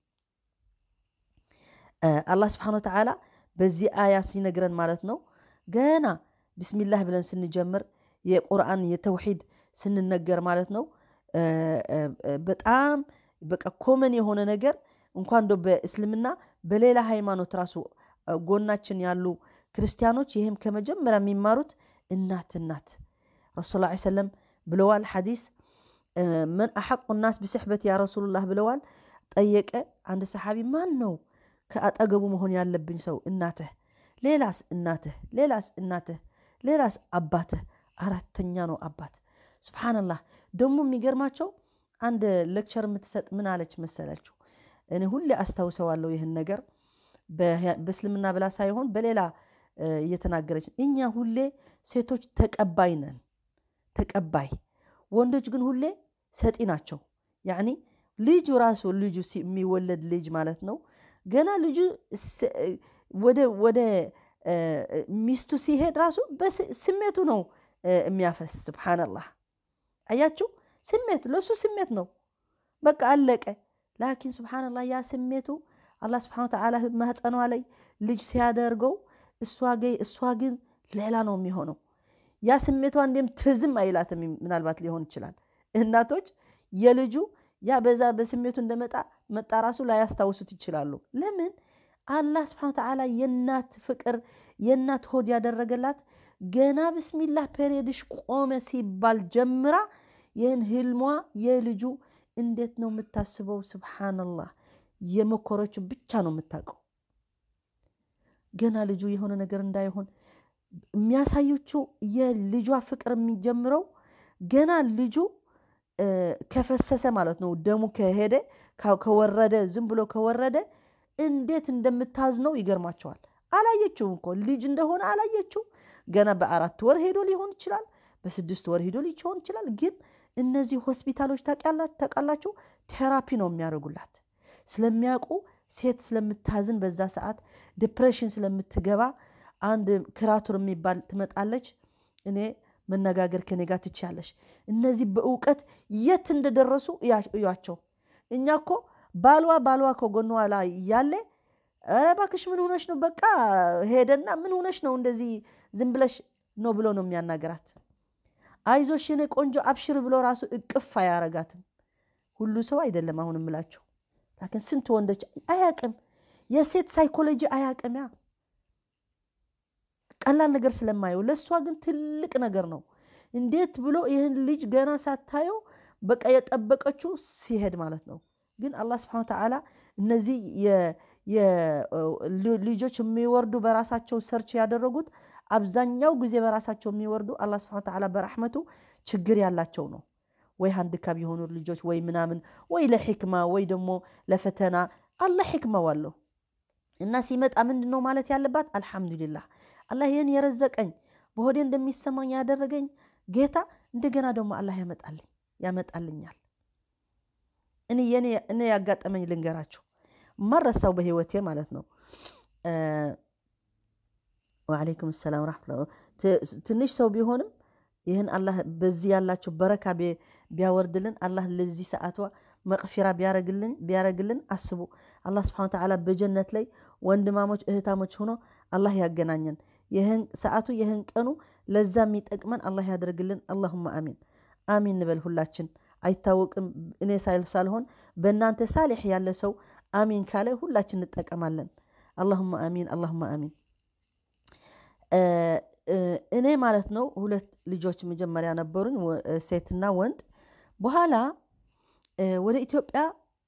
አላህ ስብሓነ ወተዓላ በዚህ አያ ሲነግረን ማለት ነው ገና ብስሚላህ ብለን ስንጀምር የቁርአን የተውሒድ ስንነገር ማለት ነው በጣም በቃ ኮመን የሆነ ነገር እንኳን ዶ በእስልምና በሌላ ሃይማኖት ራሱ ጎናችን ያሉ ክርስቲያኖች ይህም ከመጀመሪያ የሚማሩት እናት እናት ረሱል ላ ሰለም ብለዋል። ሐዲስ መን አሐቁ ናስ ብስሕበት ያ ረሱሉላህ ብለዋል። ጠየቀ አንድ ሰሓቢ ማን ነው ከአጠገቡ መሆን ያለብኝ ሰው? እናትህ፣ ሌላስ እናትህ፣ ሌላስ እናትህ፣ ሌላስ አባትህ፣ አራተኛ ነው አባት። ሱብሓነላህ ደግሞ የሚገርማቸው አንድ ሌክቸር የምትሰጥ ምን አለች መሰላችሁ? እኔ ሁሌ አስታውሰዋለሁ ይህን ነገር በእስልምና ብላ ሳይሆን በሌላ እየተናገረች እኛ ሁሌ ሴቶች ተቀባይ ነን፣ ተቀባይ ወንዶች ግን ሁሌ ሰጪ ናቸው። ያኒ ልጁ ራሱ ልጁ የሚወለድ ልጅ ማለት ነው ገና ልጁ ወደ ሚስቱ ሲሄድ ራሱ ስሜቱ ነው የሚያፈስ። ሱብሓነላህ አያችሁ፣ ስሜት ለሱ ስሜት ነው በቃ አለቀ። ላኪን ሱብሓነላህ ያ ስሜቱ አላህ ስብሓነ ወተዓላ ማህፀኗ ላይ ልጅ ሲያደርገው እሷ ግን ሌላ ነው የሚሆነው። ያ ስሜቷ እንዴም ትዝም አይላትም። ምናልባት ሊሆን ይችላል እናቶች የልጁ ያ በዛ በስሜቱ እንደመጣ መጣ ራሱ ላያስታውሱት ይችላሉ። ለምን አላህ ስብሓነ ወተዓላ የእናት ፍቅር የእናት ሆድ ያደረገላት ገና ብስሚላህ ፔሬድሽ ቆመ ሲባል ጀምራ ይህን ህልሟ የልጁ እንዴት ነው የምታስበው? ስብሓነላህ የመኮረችው ብቻ ነው የምታውቀው። ገና ልጁ የሆነ ነገር እንዳይሆን የሚያሳየችው የልጇ ፍቅር የሚጀምረው ገና ልጁ ከፈሰሰ ማለት ነው። ደሙ ከሄደ ከወረደ ዝም ብሎ ከወረደ እንዴት እንደምታዝነው ይገርማቸዋል። አላየችው እኮ ልጅ እንደሆነ አላየችው። ገና በአራት ወር ሄዶ ሊሆን ይችላል፣ በስድስት ወር ሄዶ ሊሆን ይችላል። ግን እነዚህ ሆስፒታሎች ታውቃላችሁ፣ ቴራፒ ነው የሚያደርጉላት ስለሚያውቁ ሴት ስለምታዝን በዛ ሰዓት ዲፕሬሽን ስለምትገባ አንድ ክራቱር የሚባል ትመጣለች። እኔ መነጋገር ከኔ ጋር ትችያለሽ። እነዚህ በእውቀት የት እንደደረሱ እያቸው። እኛ እኮ ባልዋ ባልዋ ከጎኗ ላይ ያለ ኧረ እባክሽ ምን ሆነሽ ነው? በቃ ሄደና ምን ሆነሽ ነው እንደዚህ ዝም ብለሽ ነው ብሎ ነው የሚያናገራት። አይዞሽ የኔ ቆንጆ አብሽር ብሎ ራሱ እቅፍ አያረጋትም። ሁሉ ሰው አይደለም አሁን እምላቸው ላኪን ስንት ወንዶች አያቅም፣ የሴት ሳይኮሎጂ አያቅም። ያ ቀላል ነገር ስለማየው ለእሷ ግን ትልቅ ነገር ነው። እንዴት ብሎ ይህን ልጅ ገና ሳታየው በቃ የጠበቀችው ሲሄድ ማለት ነው። ግን አላህ ስብሐነ ወተዓላ እነዚህ ልጆች የሚወርዱ በራሳቸው ሰርች ያደረጉት አብዛኛው ጊዜ በራሳቸው የሚወርዱ አላህ ስብሐነ ወተዓላ በረሕመቱ ችግር ያላቸው ነው። ወይ ሃንድካፕ የሆኑ ልጆች ወይ ምናምን ወይ ለሕክማ ወይ ደግሞ ለፈተና አላህ ሕክማው አለው እና ሲመጣ ምንድን ነው ማለት ያለባት? አልሐምዱሊላህ አላህ ይህን የረዘቀኝ በሆዴ እንደሚሰማኝ ያደረገኝ ጌታ እንደገና ደግሞ አላህ ያመጣልኝ ያመጣልኛል። እኔ የኔ እኔ ያጋጠመኝ ልንገራችሁ ማረሳው በህይወቴ ማለት ነው። ወዓለይኩም ሰላም ረሕመቱላህ ትንሽ ሰው ቢሆንም ይህን አላህ በዚህ ያላቸው በረካ ቢያወርድልን አላህ ለዚህ ሰዓቷ መቅፊራ ቢያረግልን አስቡ። አላህ ስብሐነ ወተዓላ በጀነት ላይ ወንድማሞች እህታሞች ሆኖ አላህ ያገናኘን። ይህን ሰዓቱ ይህን ቀኑ ለዛ የሚጠቅመን አላህ ያደርግልን። አላሁማ አሚን አሚን እንበል ሁላችን። አይታወቅም እኔ ሳልሆን በእናንተ ሳሌሕ ያለ ሰው አሚን ካለ ሁላችን እንጠቀማለን። አላሁማ አሚን አላሁማ አሚን። እኔ ማለት ነው ሁለት ልጆች መጀመሪያ ነበሩኝ፣ ሴትና ወንድ። በኋላ ወደ ኢትዮጵያ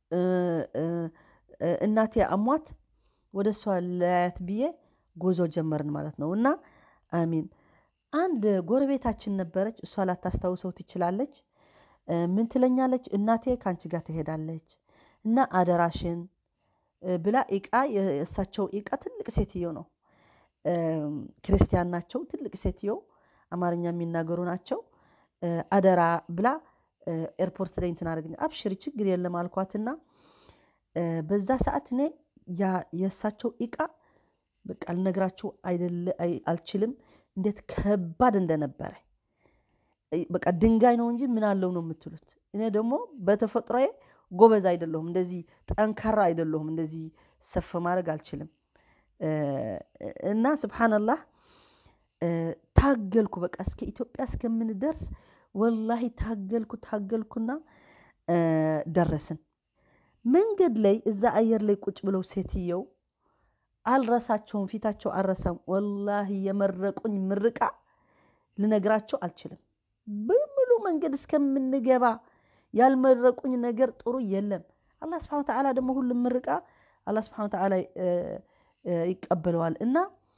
እናቴ አሟት ወደ እሷ ለያት ብዬ ጉዞ ጀመርን ማለት ነው። እና አሚን አንድ ጎረቤታችን ነበረች። እሷ ላታስታውሰው ትችላለች። ምን ትለኛለች? እናቴ ከአንቺ ጋር ትሄዳለች እና አደራሽን ብላ እቃ የእሳቸው እቃ ትልቅ ሴትዮ ነው ክርስቲያን ናቸው። ትልቅ ሴትዮ አማርኛ የሚናገሩ ናቸው። አደራ ብላ ኤርፖርት ላይ እንትን አድርገኝ አብሽሪ ችግር የለም አልኳትና በዛ ሰዓት እኔ ያ የእሳቸው እቃ በቃ ልነግራቸው አልችልም፣ እንዴት ከባድ እንደነበረ በቃ ድንጋይ ነው እንጂ ምን አለው ነው የምትሉት። እኔ ደግሞ በተፈጥሮዬ ጎበዝ አይደለሁም፣ እንደዚህ ጠንካራ አይደለሁም፣ እንደዚህ ሰፍ ማድረግ አልችልም። እና ስብሓነላህ ታገልኩ። በቃ እስከ ኢትዮጵያ እስከምንደርስ ወላሂ ታገልኩ ታገልኩና ደረስን። መንገድ ላይ እዛ አየር ላይ ቁጭ ብለው ሴትየው አልረሳቸውም፣ ፊታቸው አልረሳም። ወላሂ የመረቁኝ ምርቃ ልነግራቸው አልችልም። በሙሉ መንገድ እስከምንገባ ያልመረቁኝ ነገር ጥሩ የለም። አላህ ስብሐነ ወተዓላ ደግሞ ሁሉም ምርቃ አላህ ስብሐነ ወተዓላ ይቀበለዋል። እና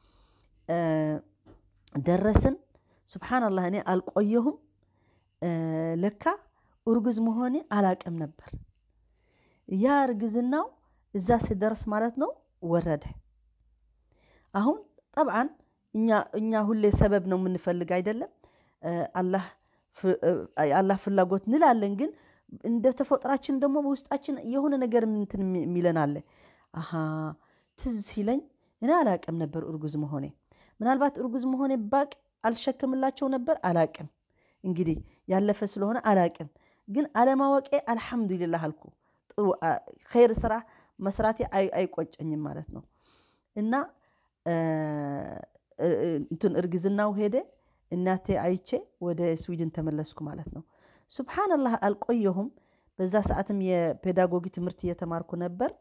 ደረስን። ሱብሓነላህ እኔ አልቆየሁም። ለካ እርጉዝ መሆኔ አላቅም ነበር። ያ እርግዝናው እዛ ስደርስ ማለት ነው ወረደ። አሁን ጠብዓን እኛ ሁሌ ሰበብ ነው የምንፈልግ አይደለም። አላህ ፍላጎት እንላለን፣ ግን እንደ ተፈጥራችን ደግሞ በውስጣችን የሆነ ነገር እንትን የሚለን አለ። አሀ ትዝ ሲለኝ እኔ አላቅም ነበር እርጉዝ መሆኔ። ምናልባት እርጉዝ መሆኔ ባቅ አልሸክምላቸው ነበር አላቅም። እንግዲህ ያለፈ ስለሆነ አላቅም፣ ግን አለማወቄ አልሐምዱሊላህ አልኩ። ጥሩ ኸይር ስራ መስራቴ አይቆጨኝም ማለት ነው። እና እንትን እርግዝናው ሄደ። እናቴ አይቼ ወደ ስዊድን ተመለስኩ ማለት ነው። ሱብሓነላህ አልቆየሁም። በዛ ሰዓትም የፔዳጎጊ ትምህርት እየተማርኩ ነበር።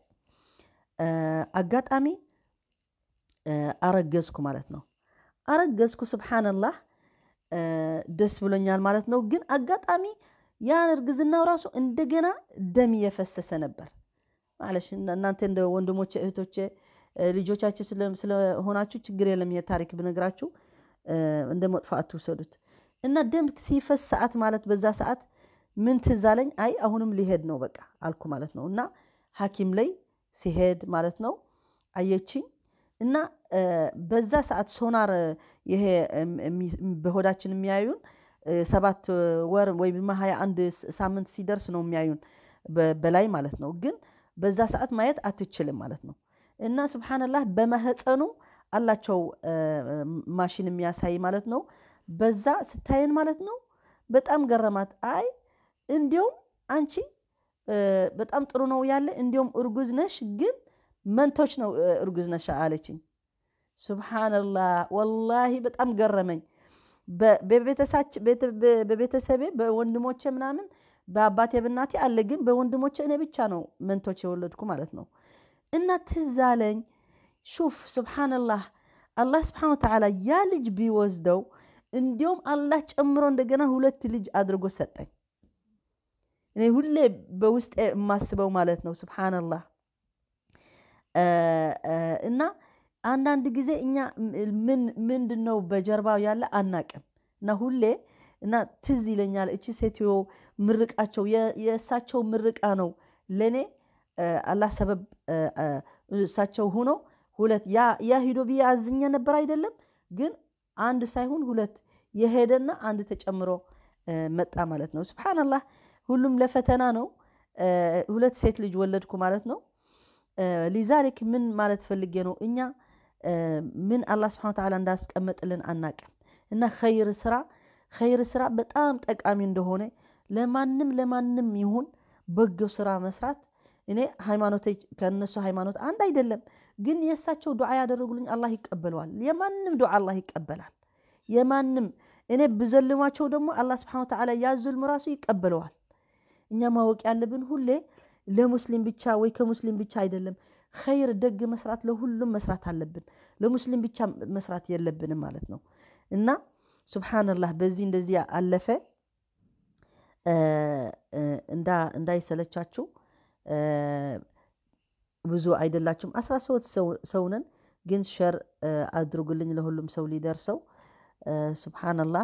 አጋጣሚ አረገዝኩ ማለት ነው። አረገዝኩ ሱብሓነላህ ደስ ብሎኛል ማለት ነው። ግን አጋጣሚ ያን እርግዝናው ራሱ እንደገና ደም እየፈሰሰ ነበር ማለሽ እናንተ እንደ ወንድሞቼ እህቶቼ ልጆቻችን ስለሆናችሁ ችግር የለም። የታሪክ ብነግራችሁ እንደ መጥፎ አትውሰዱት። እና ደም ሲፈስ ሰዓት ማለት በዛ ሰዓት ምን ትዝ አለኝ፣ አይ አሁንም ሊሄድ ነው በቃ አልኩ ማለት ነው። እና ሐኪም ላይ ሲሄድ ማለት ነው አየችኝ። እና በዛ ሰዓት ሶናር ይሄ በሆዳችን የሚያዩን ሰባት ወር ወይም ሀያ አንድ ሳምንት ሲደርስ ነው የሚያዩን በላይ ማለት ነው። ግን በዛ ሰዓት ማየት አትችልም ማለት ነው። እና ሱብሓነላህ በማህፀኑ አላቸው ማሽን የሚያሳይ ማለት ነው። በዛ ስታየን ማለት ነው በጣም ገረማት። አይ እንዲያውም አንቺ በጣም ጥሩ ነው ያለ እንዲያውም እርጉዝ ነሽ፣ ግን መንቶች ነው እርጉዝ ነሽ አለችኝ። ሱብሓነላህ ወላሂ በጣም ገረመኝ። በቤተሰቤ በወንድሞቼ ምናምን በአባቴ በእናቴ አለ፣ ግን በወንድሞቼ እኔ ብቻ ነው መንቶች የወለድኩ ማለት ነው። እና ትዝ አለኝ ሹፍ ሱብሓነላህ አላህ ስብሓነ ወተዓላ ያ ልጅ ቢወስደው እንዲሁም አላህ ጨምሮ እንደገና ሁለት ልጅ አድርጎ ሰጠኝ። እኔ ሁሌ በውስጤ የማስበው ማለት ነው ሱብሓነላህ። እና አንዳንድ ጊዜ እኛ ምን ምንድን ነው በጀርባው ያለ አናቅም። እና ሁሌ እና ትዝ ይለኛል እቺ ሴትዮ ምርቃቸው የእሳቸው ምርቃ ነው ለእኔ አላህ ሰበብ እሳቸው ሁኖ ሁለት ያ ሂዶ ብዬ አዝኜ ነበር አይደለም፣ ግን አንድ ሳይሆን ሁለት የሄደና አንድ ተጨምሮ መጣ ማለት ነው። ሱብሓነላህ ሁሉም ለፈተና ነው። ሁለት ሴት ልጅ ወለድኩ ማለት ነው። ሊዛሊክ ምን ማለት ፈልጌ ነው እኛ ምን አላህ ስብሐነ ወተዓላ እንዳስቀመጥልን አናቅም። እና ኸይር ስራ ኸይር ስራ በጣም ጠቃሚ እንደሆነ ለማንም ለማንም ይሁን በጎ ስራ መስራት እኔ ሃይማኖት ከእነሱ ሃይማኖት አንድ አይደለም፣ ግን የእሳቸው ዱዓ ያደረጉልኝ አላህ ይቀበለዋል። የማንም ዱዓ አላህ ይቀበላል። የማንም እኔ ብዘልማቸው ደግሞ አላህ ስብሐነ ወተዓላ ያዙልም ራሱ ይቀበለዋል። እኛ ማወቅ ያለብን ሁሌ ለሙስሊም ብቻ ወይ ከሙስሊም ብቻ አይደለም። ኸይር ደግ መስራት ለሁሉም መስራት አለብን። ለሙስሊም ብቻ መስራት የለብንም ማለት ነው። እና ሱብሓነላህ በዚህ እንደዚህ አለፈ። እንዳይሰለቻችሁ ብዙ አይደላችሁም። አስራ ሶስት ሰው ነን፣ ግን ሸር አድርጉልኝ ለሁሉም ሰው ሊደርሰው። ሱብሓነላህ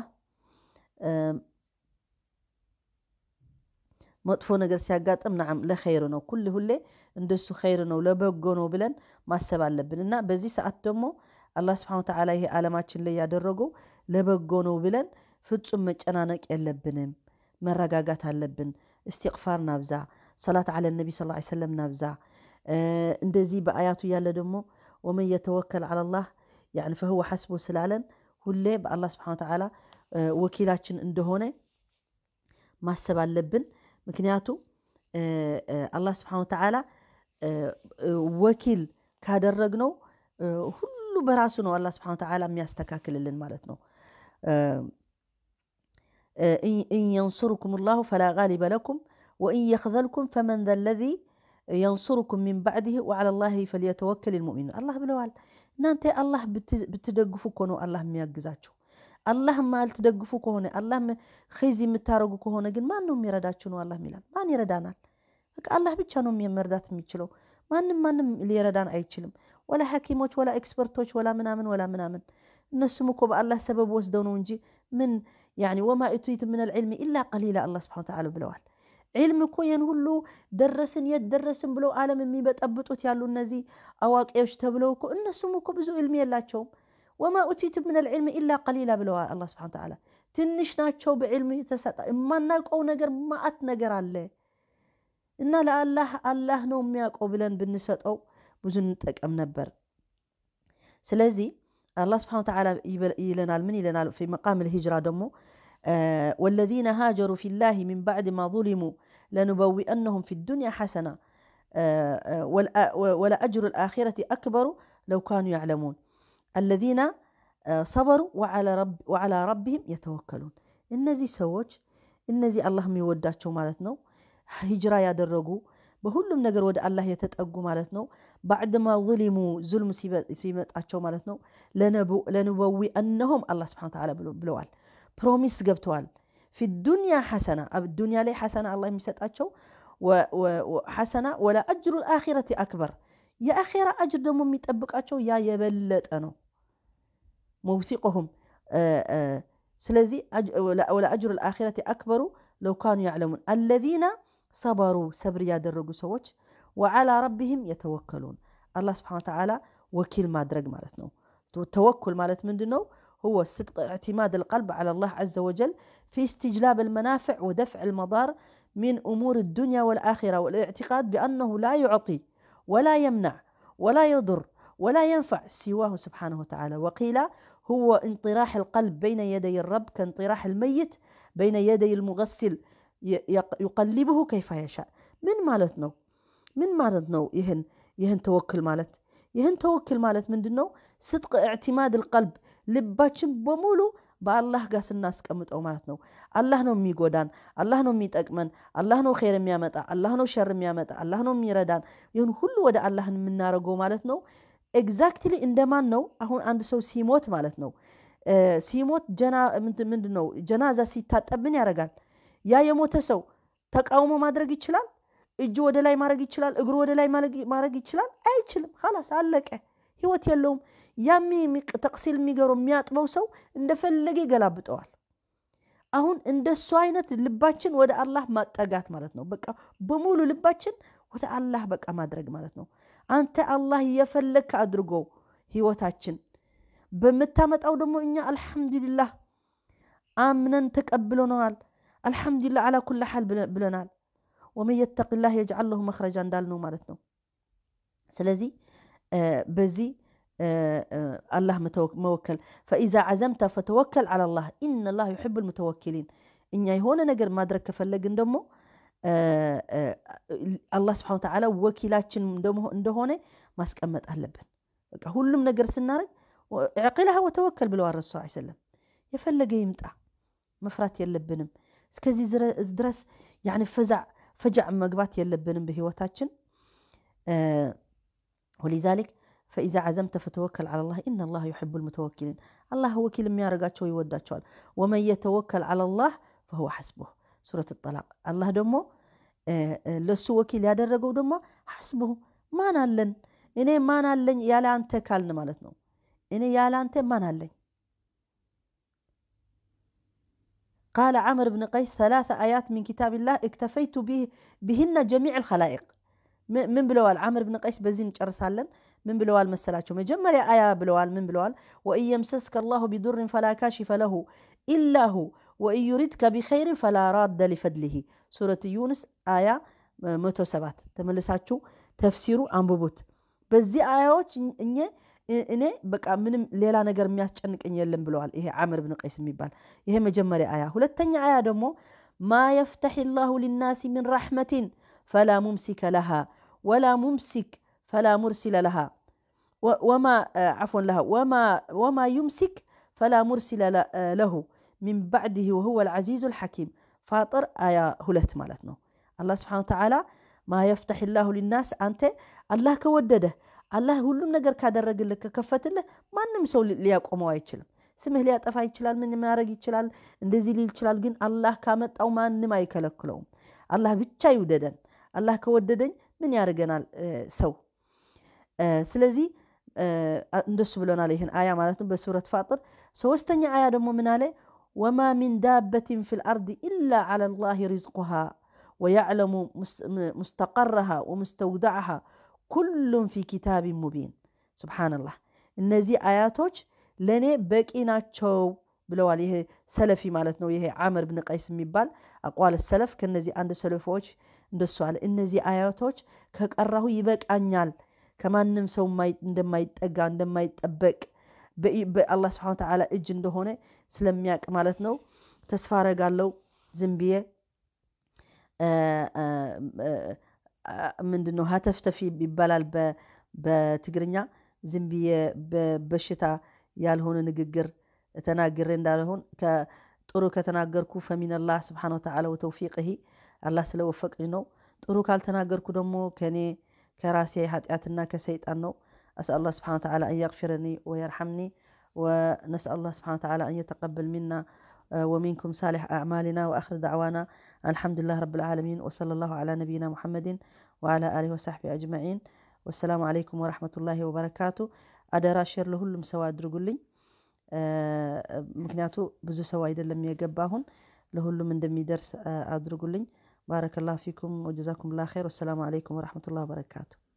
መጥፎ ነገር ሲያጋጥም ናዓም ለኸይር ነው። ኩል ሁሌ እንደሱ ኸይር ነው ለበጎ ነው ብለን ማሰብ አለብን። እና በዚህ ሰዓት ደግሞ አላህ ስብሐነ ወተዓላ ይሄ ዓለማችን ላይ ያደረገው ለበጎ ነው ብለን ፍጹም መጨናነቅ የለብንም። መረጋጋት አለብን። እስትቅፋር ናብዛ፣ ሰላት ዓለ ነቢ ስ ሰለም ናብዛ። እንደዚህ በአያቱ እያለ ደግሞ ወመን የተወከል ዓለላህ ያዕኒ ፈህወ ሐስቡ ስላለን ሁሌ በአላህ ስብሐነ ወተዓላ ወኪላችን እንደሆነ ማሰብ አለብን። ምክንያቱ አላህ ስብሐነ ወተዓላ ወኪል ካደረግነው ሁሉ በራሱ ነው አላህ ስብሐነ ወተዓላ የሚያስተካክልልን ማለት ነው። ኢን የንሱርኩም ላሁ ፈላ ጋሊበ ለኩም ወኢን የኽዘልኩም ፈመን ዘ ለዚ የንሱርኩም ሚን ባዕድህ ወዓላ ላሂ ፈልየተወከል ልሙእሚኑን አላህ ብለዋል። እናንተ አላህ ብትደግፉ እኮ ነው አላህ የሚያግዛችሁ። አላህ ማልትደግፉ ከሆነ አላህ ኺዝ የምታደርጉ ከሆነ ግን ማን ነው የሚረዳችሁ? ነው አላህ ሚላል። ማን ይረዳናል? በቃ አላህ ብቻ ነው መርዳት የሚችለው። ማንም ማንም ሊረዳን አይችልም። ወላ ሐኪሞች ወላ ኤክስፐርቶች ወላ ምናምን ወላ ምናምን እነሱም እኮ በአላህ ሰበብ ወስደው ነው እንጂ ምን ያኒ ወማ ኡቲቱ ምን ልዕልሚ ኢላ ቀሊላ አላህ ስብሐነ ወተዓላ ብለዋል። ዒልም እኮ ይህን ሁሉ ደረስን የት ደረስን ብለው ዓለም የሚበጠብጡት ያሉ እነዚህ አዋቂዎች ተብለው እኮ እነሱም እኮ ብዙ ዕልም የላቸውም። ወማ ኡቲቱ ምን ልዕልሚ ኢላ ቀሊላ ብለዋል አላህ ስብሐነ ወተዓላ። ትንሽ ናቸው በዕልም የተሰጠ የማናውቀው ነገር ማአት ነገር አለ እና ለአላህ አላህ ነው የሚያውቀው ብለን ብንሰጠው ብዙ እንጠቀም ነበር። ስለዚህ አላህ ስብሐነ ወተዓላ ይለናል። ምን ይለናል? ፊ መቃም ልሂጅራ ደግሞ ወለዚነ ሃጀሩ ፊላሂ ሚን ባዕድ ማ ظሊሙ ለኑበዊአነሁም ፊ ዱንያ ሐሰና ወለአጅሩ ልአኺረቲ አክበሩ ለው ካኑ ያዕለሙን አለዚነ ሰበሩ ወዓላ ረቢህም የተወከሉን። እነዚህ ሰዎች እነዚህ አላህ የሚወዳቸው ማለት ነው ሂጅራ ያደረጉ በሁሉም ነገር ወደ አላህ የተጠጉ ማለት ነው። ባዕድማ ظሊሙ ዙልም ሲመጣቸው ማለት ነው ለንበዊ አነሆም አላህ ስብሐነ ወተዓላ ብለዋል። ፕሮሚስ ገብተዋል። ፊ ዱንያ ሐሰና ዱንያ ላይ ሐሰና አላህ የሚሰጣቸው ሐሰና ወላ አጅሩ ልአኺረቲ አክበር የአኺራ አጅር ደግሞ የሚጠብቃቸው ያ የበለጠ ነው። መውሲቆሁም ስለዚህ ወላ አጅሩ ልአኺረቲ አክበሩ ለው ካኑ ያዕለሙን አለዚነ ሰበሩ ሰብር ያደረጉ ሰዎች ወዓላ ረቢህም የተወከሉን አላህ ስብሐነ ወተዓላ ወኪል ማድረግ ማለት ነው። ተወኩል ማለት ምንድን ነው? هو صدق اعتماد القلب على الله عز وجل في استجلاب المنافع ودفع المضار من أمور الدنيا والآخرة والاعتقاد بأنه لا يعطي ولا يمنع ولا يضر ولا ينفع سواه سبحانه وتعالى وقيل هو انطراح القلب بين يدي الرب كانطراح الميت بين يدي المغسل يقلبه كيف يشاء من ማለት ነው ምን ማለት ነው ይህን ይህን ተወክል ማለት ይህን ተወክል ማለት ምንድን ነው ስጥቅ እዕቲማድ ልቀልብ ልባችን በሙሉ በአላህ ጋር ስናስቀምጠው ማለት ነው አላህ ነው የሚጎዳን አላህ ነው የሚጠቅመን አላህ ነው ኸይር የሚያመጣ አላህ ነው ሸር የሚያመጣ አላህ ነው የሚረዳን ይህን ሁሉ ወደ አላህ የምናደርገው ማለት ነው ኤግዛክትሊ እንደማን ነው አሁን አንድ ሰው ሲሞት ማለት ነው ሲሞት ምንድን ነው ጀናዛ ሲታጠብ ምን ያደርጋል ያ የሞተ ሰው ተቃውሞ ማድረግ ይችላል? እጁ ወደ ላይ ማድረግ ይችላል? እግሩ ወደ ላይ ማድረግ ይችላል? አይችልም። ላስ አለቀ። ህይወት የለውም። ያሚ ተቅሲል የሚገረው የሚያጥበው ሰው እንደፈለገ ይገላብጠዋል። አሁን እንደሱ አይነት ልባችን ወደ አላህ ማጠጋት ማለት ነው። በቃ በሙሉ ልባችን ወደ አላህ በቃ ማድረግ ማለት ነው። አንተ አላህ እየፈለግክ አድርጎው ህይወታችን በምታመጣው ደግሞ እኛ አልሐምዱሊላህ አምነን ተቀብለነዋል። አልሐምዱሊላህ አላ ኩላ ሓል ብለናል። ወመን የተቅላህ የጅዓል ለሁ መኽረጃ እንዳልነው ማለት ነው። ስለዚህ በዚህ አላህ መወከል ፈኢዛ ዓዘምተ ፈተወከል ዓላ ላህ ኢነ ላህ ዩሕቡ ልሙተወኪሊን። እኛ የሆነ ነገር ማድረግ ከፈለግን ደግሞ አላህ ስብሓነ ወተዓላ ወኪላችን እንደሆነ ማስቀመጥ አለብን። በቃ ሁሉም ነገር ስናደርግ ዕቂልሃ ወተወከል ብለዋል ረሱ ሰለም። የፈለገ ይምጣ መፍራት የለብንም። እስከዚህ ድረስ ያኒ ፈዛዕ ፈጃዕ መግባት የለብንም በህይወታችን። ወሊዛሊክ ፈኢዛ ዓዘምተ ፈተወከል ዓላ ላህ ኢና ላህ ዩሕቡ ልሙተወኪሊን። አላህ ወኪል የሚያደርጋቸው ይወዳቸዋል። ወመን የተወከል ዓላ ላህ ፈሁወ ሐስቡህ ሱረት ጠላቅ። አላህ ደግሞ ለሱ ወኪል ያደረገው ደግሞ ሐስቡሁ ማን አለን እኔ ማን አለኝ ያለ አንተ ካልን ማለት ነው። እኔ ያለ አንተ ማን አለኝ? ቃለ ዓምር ብን ቀይስ ሰላተ አያት ሚን ኪታብላህ እክተፈይቱ ቢህነ ጀሚዕ ልኸላኢቅ ምን ብለዋል? ዓምር ብን ቀይስ በዚህ እንጨርሳለን። ምን ብለዋል መሰላቸው? መጀመሪያ አያ ብለዋል ምን ብለዋል? ወኢን የምሰስከ አላሁ ቢዱርን ፈላ ካሽፈ ለሁ ኢላ ሁ ወኢን ዩሪድከ ቢኸይርን ፈላ ራደ ሊፈድሊሂ ሱረት ዩንስ አያ መቶ ሰባት ተመልሳችሁ ተፍሲሩ አንብቡት። በዚህ አያዎች እኘ እኔ በቃ ምንም ሌላ ነገር የሚያስጨንቀኝ የለም ብለዋል። ይሄ ዓምር ብን ቀይስ የሚባል ይሄ መጀመሪያ አያ። ሁለተኛ አያ ደግሞ ማ የፍተሕ ላሁ ሊናሲ ምን ረሕመትን ፈላ ሙምሲከ ለሃ ወላ ሙምሲክ ፈላ ሙርሲለ ለሃ ወማ ዓፍወን ለሃ ወማ ዩምሲክ ፈላ ሙርሲለ ለሁ ሚን ባዕድህ ወሁወ ልዓዚዙ ልሐኪም ፋጥር አያ ሁለት ማለት ነው። አላህ ስብሓነ ወተዓላ ማ የፍተሕ ላሁ ሊናስ አንተ አላህ ከወደደህ አላህ ሁሉም ነገር ካደረግልህ ከከፈትልህ ማንም ሰው ሊያቆመው አይችልም። ስምህ ሊያጠፋ ይችላል፣ ምን ማድረግ ይችላል፣ እንደዚህ ሊል ይችላል። ግን አላህ ካመጣው ማንም አይከለክለውም። አላህ ብቻ ይውደደን። አላህ ከወደደኝ ምን ያደርገናል ሰው? ስለዚህ እንደሱ ብለናል። ይህን አያ ማለት ነው በሱረት ፋጥር። ሶስተኛ አያ ደግሞ ምን አለ? ወማ ሚን ዳበትን ፊ ልአርድ ኢላ ዓላ ላህ ሪዝቁሃ ወያዕለሙ ሙስተቀረሃ ወሙስተውዳዕሃ ኩሉም ፊ ኪታቢን ሙቢን። ሱብሓነላህ እነዚህ አያቶች ለእኔ በቂ ናቸው ብለዋል። ይሄ ሰለፊ ማለት ነው። ይሄ ዓምር ብን ቀይስ የሚባል አቋል ሰለፍ ከነዚህ አንድ ሰለፎች እንደሱ አለ። እነዚህ አያቶች ከቀራሁ ይበቃኛል፣ ከማንም ሰው እንደማይጠጋ እንደማይጠበቅ በአላህ ስብሐነ ወተዓላ እጅ እንደሆነ ስለሚያውቅ ማለት ነው። ተስፋ አረጋለው ዝም ብዬ ምንድን ነው ሀተፍተፊ ይባላል በትግርኛ። ዝም ብዬ በበሽታ ያልሆነ ንግግር ተናግሬ እንዳልሆን ጥሩ ከተናገርኩ ፈሚነላህ ስብሓነ ወተዓላ ወተውፊቅሂ አላህ ስለወፈቀኝ ነው። ጥሩ ካልተናገርኩ ደግሞ ከኔ ከራሴ ኃጢአትና ከሰይጣን ነው። أسأل الله سبحانه وتعالى أن يغفرني ويرحمني ونسأل الله سبحانه وتعالى أن يتقبل منا ومنكم صالح أعمالنا وآخر دعوانا الحمد لله رب العالمين وصلى الله على نبينا محمد وعلى آله وصحبه أجمعين والسلام عليكم ورحمة الله وبركاته አደራ ሼር ለሁሉም ሰው አድርጉልኝ። ምክንያቱ ብዙ ሰው አይደለም የገባ አሁን ለሁሉም እንደሚደርስ አድርጉልኝ። ባረከላሁ ፊኩም ወጀዛኩም ላ ኸይር። ወሰላሙ አለይኩም ወረሕመቱላህ ወበረካቱ።